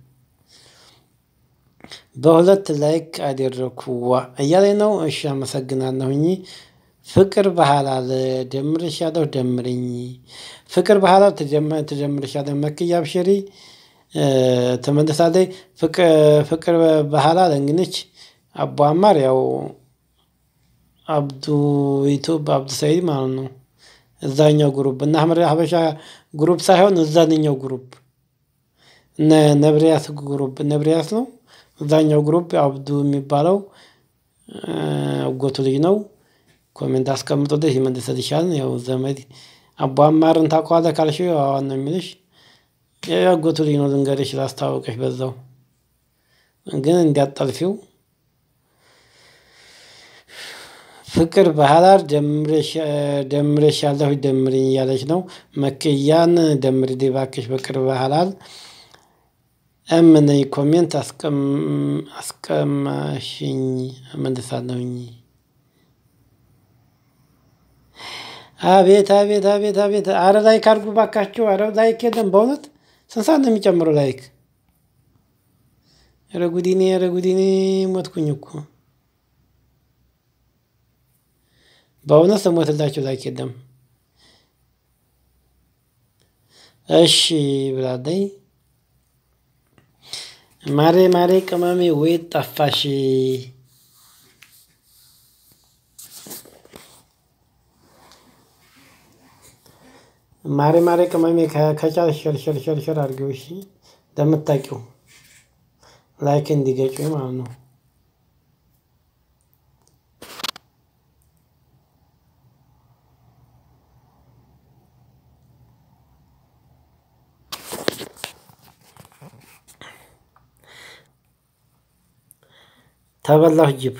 በሁለት ላይክ አደረኩ ዋ እያለኝ ነው። እሺ አመሰግናለሁኝ። ፍቅር ባህላል ደምርሻለሁ ደምርኝ። ፍቅር ባህላል ትጀምርሻለህ መክያ አብሽሪ ትመልሳለች። ፍቅር ባህላል እንግዲህ አቦ አማር ያው አብዱ ዩቱብ አብዱ ሰይድ ማለት ነው። እዛኛው ግሩፕ እና አህመድ ሀበሻ ግሩፕ ሳይሆን እዛንኛው ግሩፕ እነ ነብሪያስ ግሩፕ ነብሪያስ ነው። እዛኛው ግሩፕ አብዱ የሚባለው አጎቱ ልጅ ነው። ኮሜንት አስቀምጦልሽ ይመልስልሻል። ያው ዘመድ አቦ አማርን ታውቀዋለህ ካልሽው አዋን ነው የሚልሽ። ያጎቱ ልጅ ነው ልንገርሽ ላስታወቀሽ በዛው ግን እንዲያጠልፊው ፍቅር ባህላር ደምሬሻለሁ ደምሪኝ እያለች ነው። መክያን ደምሪ እባክሽ ፍቅር ባህላል እምነኝ ኮሜንት አስቀማሽኝ እመልሳለሁኝ። አቤት አቤት አቤት አቤት! አረ ላይክ አድርጉ ባካችሁ! አረ ላይክ የለም በእውነት ስንት ሰዓት ነው የሚጨምረው ላይክ? ኧረ ጉዲኔ ኧረ ጉዲኔ ሞትኩኝ እኮ በእውነት ስሞትላችሁ ላይክ የለም። እሺ ብላለኝ። ማሬ ማሬ ቅመሜ ወይት ጠፋሽ? ማሬ ማሬ ቅመሜ ከቻልሽ ሸር ሸር ሸር ሸር አድርጊው እሺ፣ ለምታውቂው ላይክ እንዲገጩኝ ማለት ነው። ተበላሁ ጅብ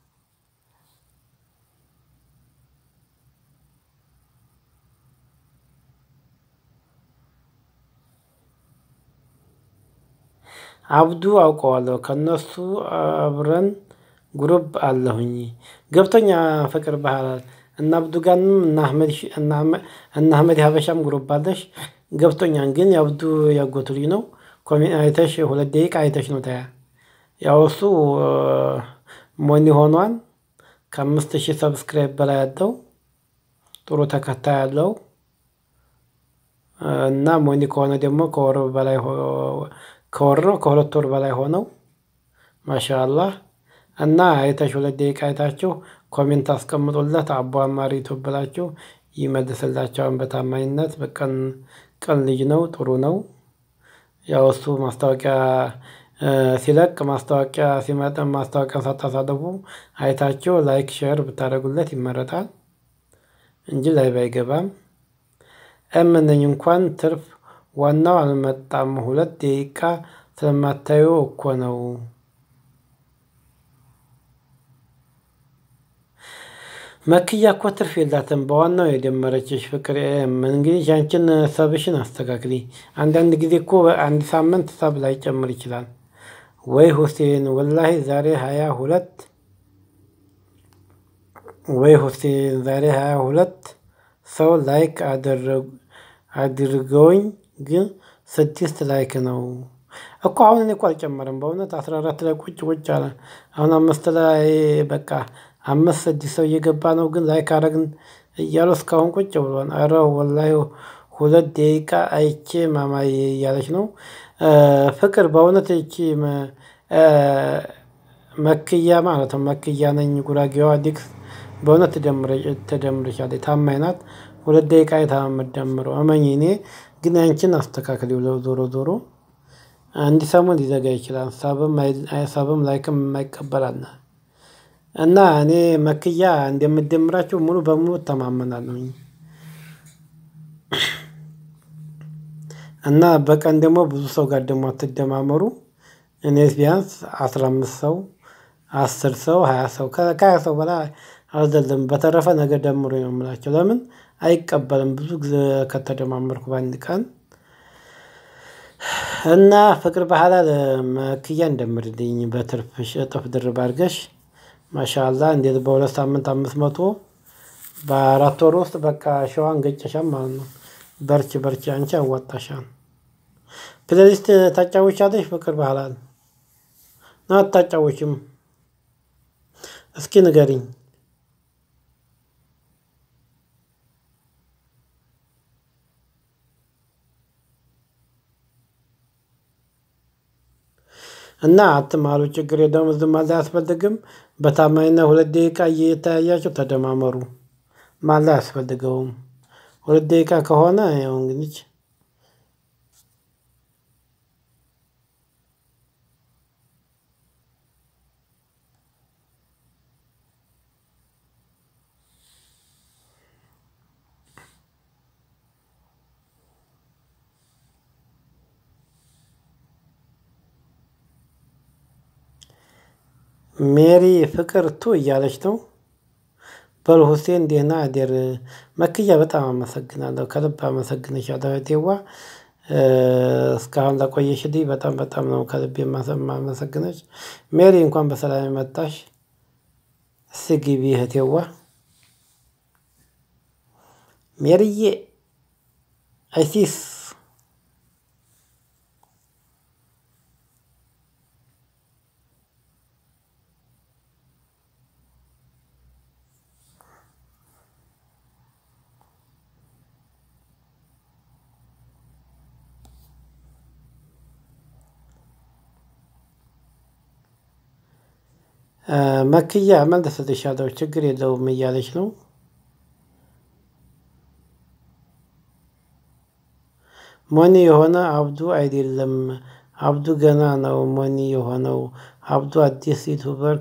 አብዱ አውቀዋለሁ ከነሱ አብረን ጉሩብ አለሁኝ ገብቶኛ ፍቅር ባህላል እና አብዱ ጋርም እና አህመድ ሀበሻም ጉሩብ አለሽ ገብቶኛን። ግን የአብዱ ያጎቱ ልጅ ነው። ኮሜንት አይተሽ ሁለት ደቂቃ አይተሽ ነው ታያ ያው እሱ ሞኒ ሆኗል። ከአምስት ሺህ ሰብስክራይብ በላይ ያለው ጥሩ ተከታይ ያለው እና ሞኒ ከሆነ ደግሞ ከወር በላይ ከወር ነው ከሁለት ወር በላይ ሆነው ማሻአላህ እና አይታችሁ ሁለት ደቂቃ አይታችሁ ኮሜንት አስቀምጡለት። አቦ አማሪ ዩቱብ ብላችሁ ይመልስላቸዋን በታማኝነት በቀን ቀን ልጅ ነው፣ ጥሩ ነው። ያው እሱ ማስታወቂያ ሲለቅ ማስታወቂያ ሲመጣ ማስታወቂያ ሳታሳልፉ አይታችሁ ላይክ ሼር ብታደርጉለት ይመረጣል እንጂ ላይ ባይገባም እምነኝ እንኳን ትርፍ ዋናው አልመጣም። ሁለት ደቂቃ ስለማታዩ እኮ ነው። መክያ እኮ ትርፍ የላትም። በዋናው የደመረችሽ ፍቅር እንግዲህ ያንቺን ሰብሽን አስተካክሊ። አንዳንድ ጊዜ እኮ አንድ ሳምንት ሰብ ላይ ጨምር ይችላል። ወይ ሁሴን ወላሂ ዛሬ ሀያ ሁለት ወይ ሁሴን ዛሬ ሀያ ሁለት ሰው ላይክ አድርገውኝ ግን ስድስት ላይክ ነው እኮ አሁን እኔ እኮ አልጨመርም። በእውነት አስራ አራት ላይ ቁጭ ቁጭ አለ። አሁን አምስት ላይ በቃ አምስት ስድስት ሰው እየገባ ነው፣ ግን ላይክ አረግን እያሉ እስካሁን ቁጭ ብሏል። አረ ወላሂ ሁለት ደቂቃ አይቼ ማማዬ እያለች ነው ፍቅር። በእውነት ይቺ መክያ ማለት ነው መክያ ነኝ ጉራጌዋ ዲክስ በእውነት ተደምረሻለች። ታማኝ ናት። ሁለት ደቂቃ አይታ የምትደምረው እመኝ። እኔ ግን ያንቺን አስተካክል። ዞሮ ዞሮ አንድ ሰሞን ሊዘጋ ይችላል። ሳብም ላይክም የማይቀበላል እና እኔ መክያ እንደምደምራቸው ሙሉ በሙሉ እተማመናለሁ። እና በቀን ደግሞ ብዙ ሰው ጋር ደግሞ አትደማመሩ። እኔ ቢያንስ አስራ አምስት ሰው አስር ሰው ሀያ ሰው ከሀያ ሰው በላይ አልዘለም። በተረፈ ነገር ደምሮ ነው የምላቸው። ለምን አይቀበልም? ብዙ ጊዜ ከተደማመርኩ በአንድ ቀን እና ፍቅር ባህላ መክያ እንደምርልኝ በትርፍ እጥፍ ድርብ አድርገሽ ማሻላ እንዴት በሁለት ሳምንት አምስት መቶ በአራት ወር ውስጥ በቃ ሸዋን ገጨሻም ማለት ነው። በርች በርች አንቺ አዋጣሻል። ፕሌሊስት ታጫወቻለሽ? ፍቅር ባህላል ነው አታጫወችም? እስኪ ንገሪኝ። እና አትማሉ፣ ችግር የለውም። ዝም ማለት አያስፈልግም። በታማኝነት ሁለት ደቂቃ እየተያያቸው ተደማመሩ። ማለት አያስፈልገውም። ሁለት ደቂቃ ከሆነ ያው እንግዲህ ሜሪ ፍቅር ቱ እያለች ነው። በል ሁሴን ደህና አደር። መክያ በጣም አመሰግናለሁ፣ ከልብ አመሰግንሻለሁ እህቴዋ። እስካሁን ለቆየሽልኝ በጣም በጣም ነው ከልብ የማመሰግነች። ሜሪ እንኳን በሰላም መጣሽ። እስኪ ግቢ እህቴዋ ሜሪዬ። አይሲስ መክያ መልስልሻለሁ ችግር የለውም እያለች ነው። ሞኒ የሆነ አብዱ አይደለም፣ አብዱ ገና ነው ሞኒ የሆነው። አብዱ አዲስ ዩቱበር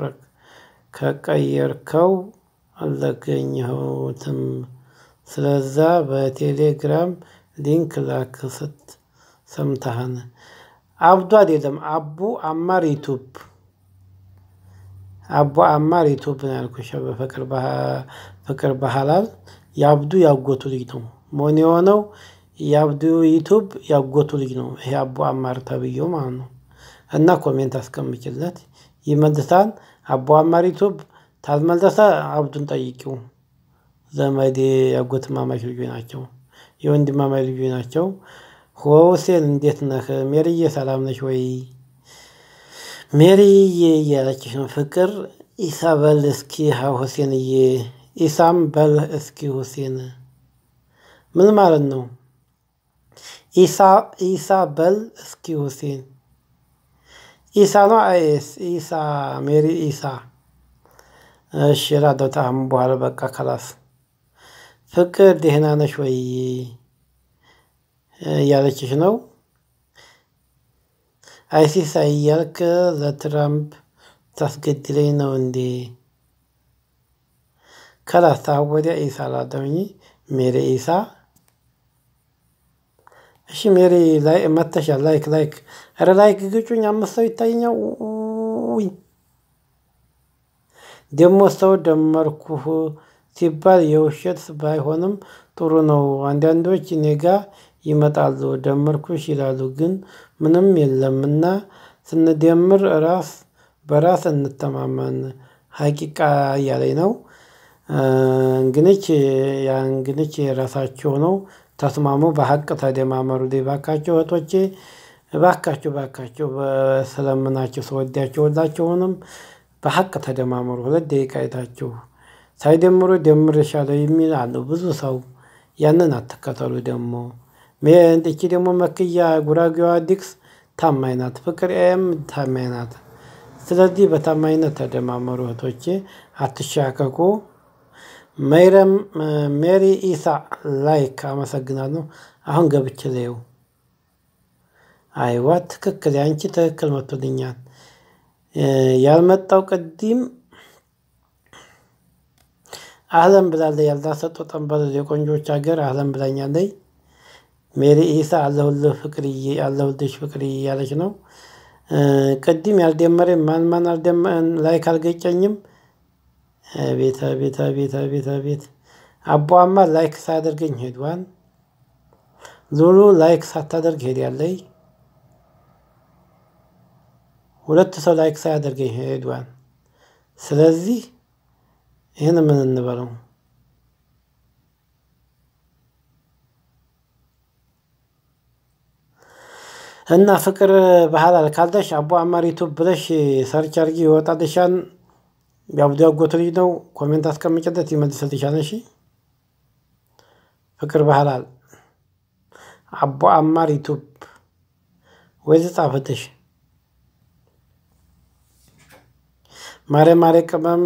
ከቀየርከው አላገኘሁትም። ስለዛ በቴሌግራም ሊንክ ላክ ስት ሰምተሃን። አብዱ አይደለም አቡ አማር ዩቱብ አቦ አማር ዩቱብ ነው ያልኩሽ። በፍቅር ባህላል የአብዱ ያጎቱ ልጅ ነው መሆን የሆነው የአብዱ ዩቱብ ያጎቱ ልጅ ነው። ይሄ አቦ አማር ተብዬው ማለት ነው። እና ኮሜንት አስቀምጭለት ይመልሳል። አቦ አማር ዩቱብ ታልመለሰ አብዱን ጠይቂው። ዘመዴ ያጎት ማማች ልጆች ናቸው፣ የወንድማማች ልጆች ናቸው። ሁሴን እንዴት ነህ? ሜሪዬ ሰላም ነሽ ወይ? ሜሪዬ እያለችሽ ነው። ፍቅር ኢሳ በል እስኪ ሁሴንዬ፣ ኢሳም በል እስኪ ሁሴን። ምን ማለት ነው? ኢሳ ኢሳ በል እስኪ ሁሴን ኢሳ ነው አይስ ኢሳ ሜሪ ኢሳ እሺ ላለው ታም በኋላ በቃ ከላስ ፍቅር ደህና ነሽ ወይ እያለችሽ ነው። አይሲስ እያልክ ለትራምፕ ታስገድለኝ ነው እንዴ? ከላስ ታሁን ወዲያ ኢሳ ላደውኝ ሜሪ ኢሳ እሺ ሜሪ ላይ መተሻል። ላይክ ላይክ ኧረ ላይክ ግጩኝ። አምስት ሰው ይታየኛል። ውይ ደግሞ ሰው ደመርኩህ ሲባል የውሸት ባይሆንም ጥሩ ነው። አንዳንዶች እኔ ጋ ይመጣሉ ደመርኩሽ ይላሉ፣ ግን ምንም የለምና ስንደምር ራስ በራስ እንተማመን ሀቂቃ እያለኝ ነው። እንግንች ያ እንግንች የራሳቸው ነው። ተስማሙ፣ በሀቅ ተደማመሩ። ባካቸው እህቶቼ፣ ባካቸው ባካቸው ስለምናቸው ስወዳቸው ሁላቸውንም በሀቅ ተደማመሩ። ሁለት ደቂቃ አይታችሁ ሳይደምሩ ደምሬሻለሁ የሚል አለው ብዙ ሰው። ያንን አትከተሉ። ደግሞ እቺ ደግሞ መክያ ጉራጌዋ ዲክስ ታማኝ ናት። ፍቅር ኤም ታማኝ ናት። ስለዚህ በታማኝነት ተደማመሩ እህቶቼ፣ አትሻከኩ። ሜረም ሜሪ ኢሳ ላይክ አመሰግናለሁ። አሁን ገብቼ ላየው። አይዋ ትክክል፣ ያንቺ ትክክል መቶልኛል። ያልመጣው ቅዲም አህለን ብላለች። ያልዳሰጠው ጠንበል የቆንጆች ሀገር አህለን ብላኛለች። ሜሪ ኢሳ አለሁልህ ፍቅርዬ፣ አለሁልሽ ፍቅርዬ እያለች ነው። ቅድም ያልደመረ ማን ማን ላይክ አልገጨኝም። ቤተ ቤተ ቤተ ቤተ ቤት አቧማ ላይክ ሳያደርገኝ ሄዷል። ሉሉ ላይክ ሳታደርግ ሄዳለች። ሁለት ሰው ላይክ ሳያደርገኝ ሄዷል። ስለዚህ ይህን ምን እንበለው? እና ፍቅር ባህላል ካልደሽ አቦ አማሪቱ ብለሽ ሰርች አርጊ ይወጣልሻል። የአብዱ ያጎት ልጅ ነው። ኮሜንት አስቀምጭለት ይመልስልሻል። እሺ ፍቅር ባህላል አቦ አማር ዩቱብ ወይ ጻፍትሽ ማሬ ማሬ ቅመም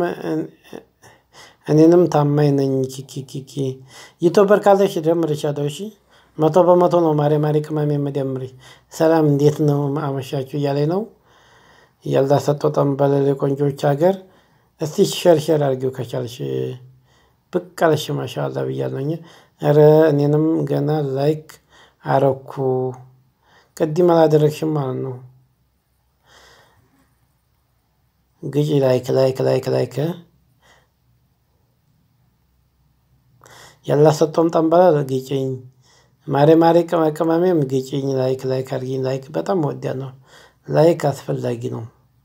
እኔንም ታማኝ ነኝ። ኪኪኪኪ ዩቱበር ካለሽ ደምርሻለሁ። እሺ መቶ በመቶ ነው ማሬ ማሬ ቅመም የምደምርሽ። ሰላም እንዴት ነው አመሻችሁ እያለኝ ነው። ያልዳሰጠው ጠንበለል የቆንጆች ሀገር እስቲ ሸርሸር አድርጊው ከቻልሽ ብቅ አለሽ። ማሻአላ ብያለኝ። ኧረ እኔንም ገና ላይክ አረኩ። ቅድም አላደረግሽም ማለት ነው። ግጪ ላይክ ላይክ ላይክ ላይክ ያላሰጠውም ጠንበላል ግጭኝ። ማሬ ማሬ ቅመሜም ግጭኝ። ላይክ ላይክ አድርጊኝ። ላይክ በጣም ወዲያ ነው። ላይክ አስፈላጊ ነው።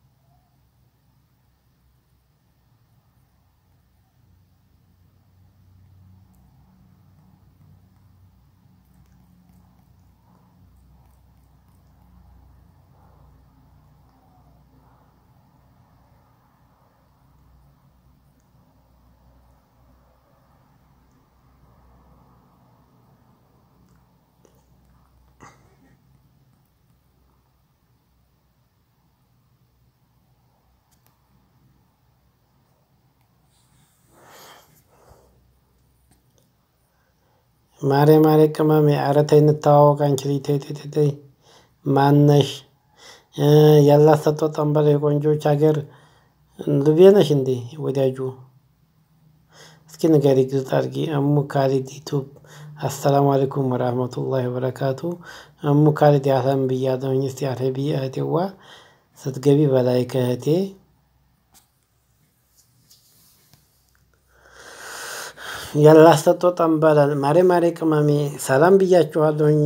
ማሬ ማሬ ቅመሜ ኧረ ተይ እንተዋወቅ። አንቺ ልጅ ተይ ተይ ተይ ተይ። ማነሽ? ያላሰጠው ጠንበል የቆንጆች ሀገር ልቤ ነሽ እንዴ ወዳጁ? እስኪ ንገሪ ግልጽ አድርጊ። እሙ ካሊድ ዩቱብ አሰላሙ አለይኩም ወራህመቱላሂ ወበረካቱ። እሙ ካሊድ ያህለን ብያለሁኝ። እስቲ አረቢ እህቴዋ ስትገቢ በላይ ከእህቴ ያላሰጠው ጠንበላል ማሬ ማሬ ቅመሜ ሰላም ብያችኋለሁኝ።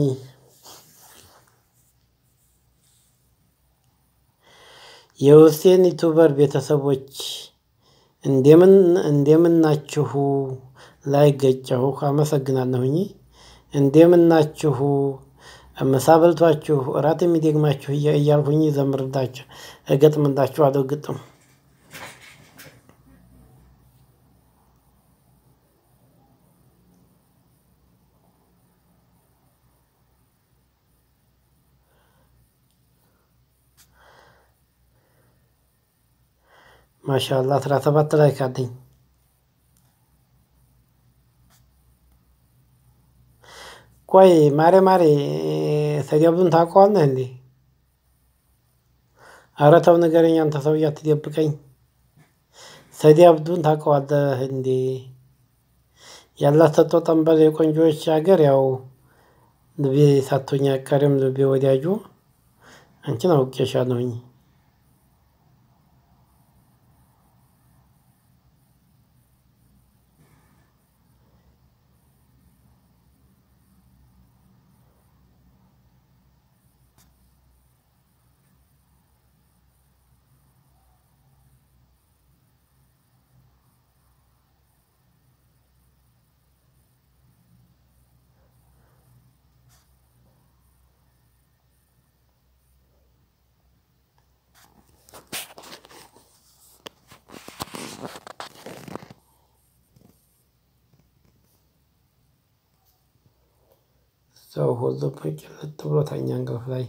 የሁሴን ዩቱበር ቤተሰቦች እንደምን እንደምናችሁ ላይ ገጨሁ። አመሰግናለሁኝ። እንደምናችሁ ምሳ በልቷችሁ እራት የሚደግማችሁ እያልኩኝ ዘምርላችሁ እገጥምላችኋለሁ ግጥም ማሻአላህ አስራ ሰባት ላይ ካለኝ ቆይ ማሬ ማሬ ሰይድ አብዱን ታውቀዋለህ እንዴ? ኧረ ተው ንገረኝ አንተ ሰውዬ አትደብቀኝ። ሰይድ አብዱን ታውቀዋለህ እንዴ? ያላት ሰጥቶ ጠንበል የቆንጆዎች ሀገር ያው ልቤ ሳቶኝ አይቀርም ልቤ ወዳጁ አንቺን አውቄሻለሁኝ። ሰው ሁሉ ጭልጥ ብሎ ተኛ እንቅልፍ ላይ።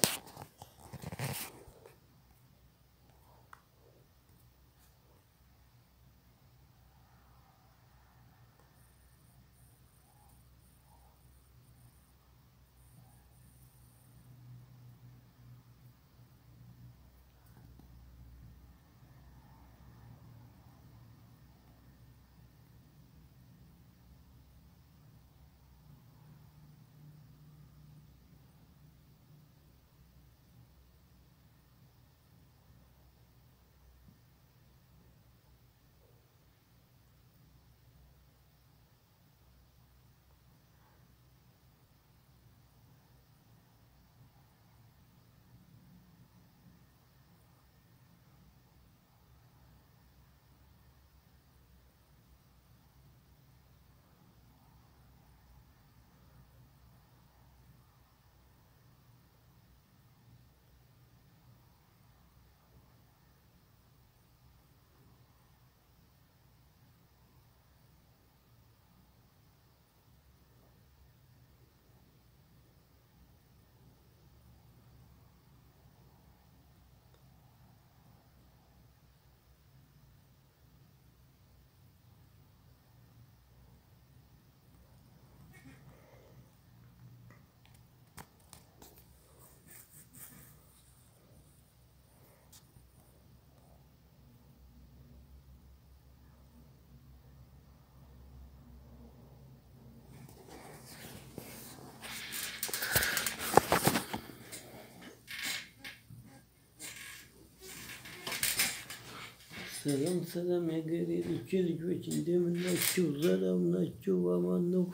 ሰላም ሰላም የሀገሬ ልጅ ልጆች እንደምን ናችሁ? ሰላም ናችሁ? አማን ነው?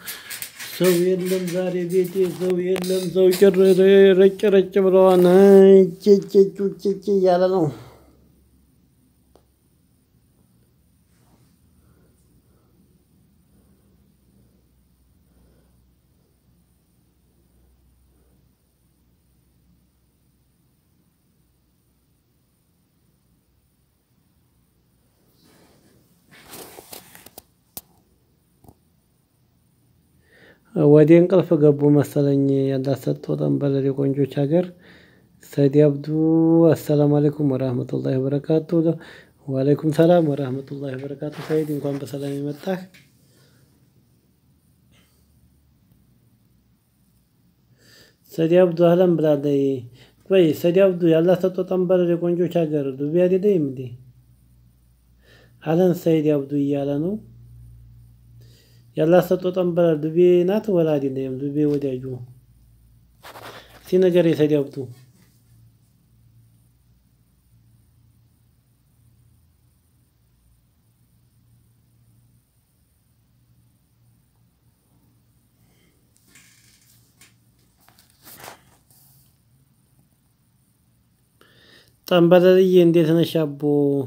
ሰው የለም ዛሬ ቤቴ ሰው የለም። ሰው ጭር ረጭ ረጭ ብለዋል። ጭጭጭ እያለ ነው። ወደ እንቅልፍ ገቡ መሰለኝ። ያላሰጠው ጠንበለል የቆንጆች ሀገር ሰይድ አብዱ። አሰላሙ አለይኩም ወራህመቱላሂ ወበረካቱ። ወአለይኩም ሰላም ወራህመቱላሂ ወበረካቱ። ሰይድ እንኳን በሰላም የመጣህ። ሰይድ አብዱ አህለን ብላለይ። ቆይ ሰይድ አብዱ ያላሰጠው ጠንበለል የቆንጆች ሀገር ዱቤ አይደለም እንዴ? አህለን ሰይድ አብዱ እያለ ነው። ያላሰጠው ጠንበለል ዱቤ ናት ወላ አይደለም? ዱቤ ወዳጁ ሲነገር የሰይድ አብዱ ጠንበለልዬ እንዴት ነሽ አቦ?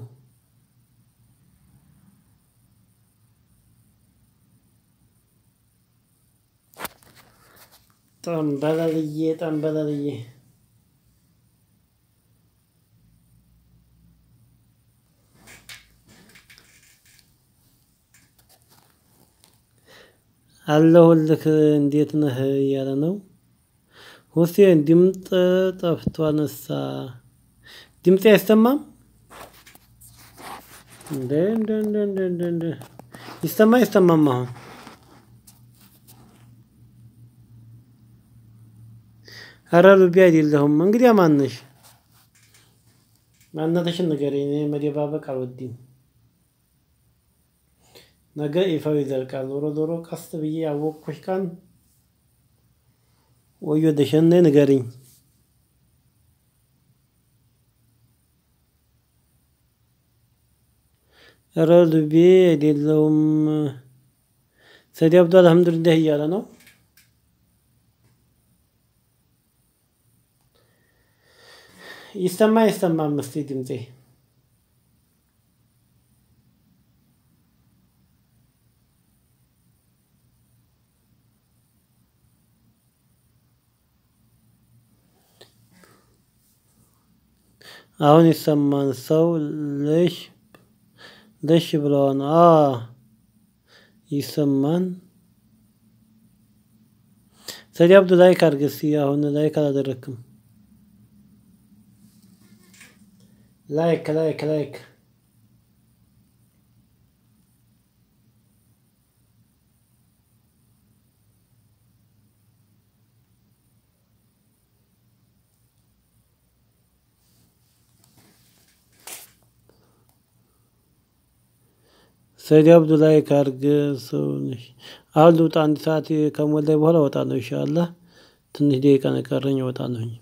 ጠንበለልዬ ጠንበለልዬ አለሁልህ እንዴት ነህ እያለ ነው። ሁሴን ድምጥ ጠፍቷንሳ ድምፄ አይሰማም? እንደ እንደ እንደ እንደ እንደ እንደ ይሰማ ይሰማም አሁን ኧረ ሉቢ አይደለሁም። እንግዲያ ማነሽ? ማንነትሽን ንገሪኝ። እኔ መደባበቅ አልወድም። ነገ ይፋው ይዘልቃል። ዞሮ ዞሮ ቀስ ብዬ ያወቅኩሽ ቀን ወዮ ደሸነ ንገሪኝ። ኧረ ሉቢ አይደለሁም። ሰዲ አብዱ አልሐምዱሊላህ እያለ ነው። ይሰማ ይሰማም እስቲ ድምፄ አሁን ይሰማን። ሰው ልሽ ልሽ ብለዋን አ ይሰማን። ሰዲ አብዱ ላይክ አድርግ እስቲ። አሁን ላይክ አላደረክም። ላይክ ላይክ ላይክ ሰይድ አብዱ ላይክ አድርግ። ሰው ነሽ። አሁን ልውጣ። አንድ ሰዓት ከሞላኝ በኋላ እወጣለሁ። ኢንሻአላህ ትንሽ ደቂቃ ነው የቀረኝ፣ እወጣለሁኝ።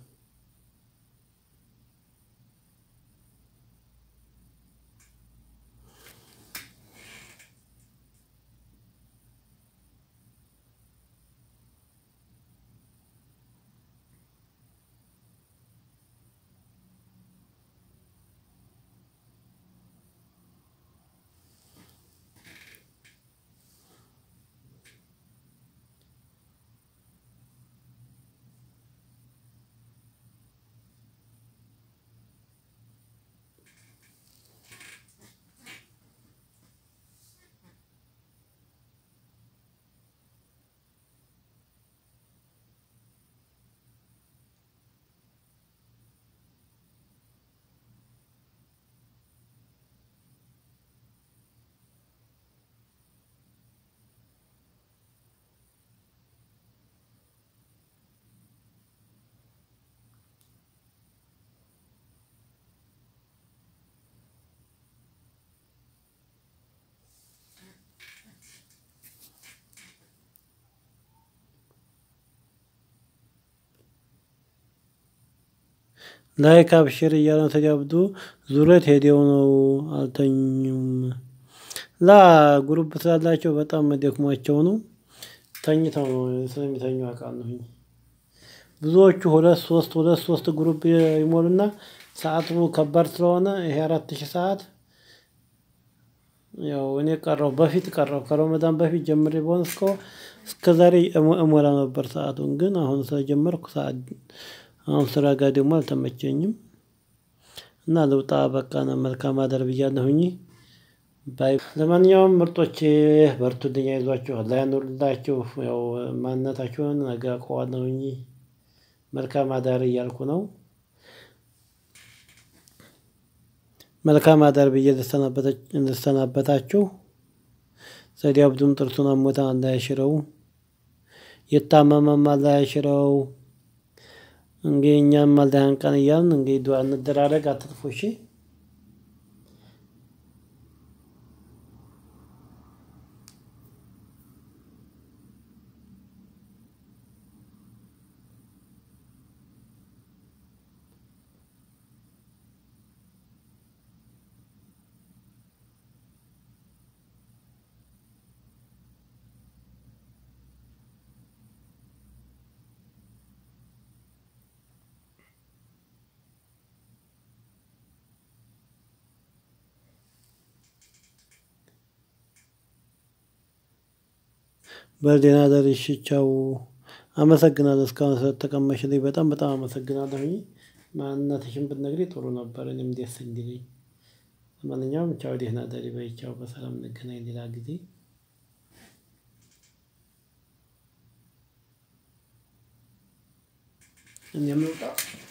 ላይክ አብሽር እያለ ነው። ተጃብዱ ዙረት ሄደው ነው አልተኙም። ላ ግሩፕ ስላላቸው በጣም መደክሟቸው ነው። ተኝተው ነው ስለሚተኙ አውቃለሁኝ። ብዙዎቹ ሁለት ሶስት ሁለት ሶስት ግሩፕ ይሞሉና ሰዓቱ ከባድ ስለሆነ ይሄ አራት ሺህ ሰዓት ያው እኔ ቀረው በፊት ቀረው ከረመዳን በፊት ጀምሬ በሆነ እስከ እስከ ዛሬ እሞላ ነበር ሰአቱን ግን አሁን ስለጀመርኩ ሰዓት አሁን ስራ ጋር ደግሞ አልተመቸኝም። እና ልውጣ በቃ ነው መልካም አደር ብያለሁኝ። ባይ ለማንኛውም ምርጦቼ በርቱልኝ፣ አይዟችሁ፣ አላህ ያኑርላችሁ። ያው ማንነታችሁን ነገ አውቀዋለሁኝ። መልካም አዳር እያልኩ ነው። መልካም አዳር ብዬ ልሰናበታችሁ። ሰዲ አብዱም ጥርሱን አሞታን አላህ ያሽረው፣ የታመመም አላህ ያሽረው። እንግዲህ እኛም አላህ ያንቀን እያልን እንግዲህ ዱዓ እንደራረግ። አትጥፉ እሺ። በደህና ደርሽ። ቻው። አመሰግናለሁ እስካሁን ስለተቀመሽልኝ በጣም በጣም አመሰግናለሁኝ። ማንነትሽን ብትነግሪ ጥሩ ነበር፣ እኔም ደስ እንዲለኝ። ለማንኛውም ቻው፣ ደህና ደሪ በይ። ቻው፣ በሰላም እንገናኝ ሌላ ጊዜ። እኔም ልውጣ።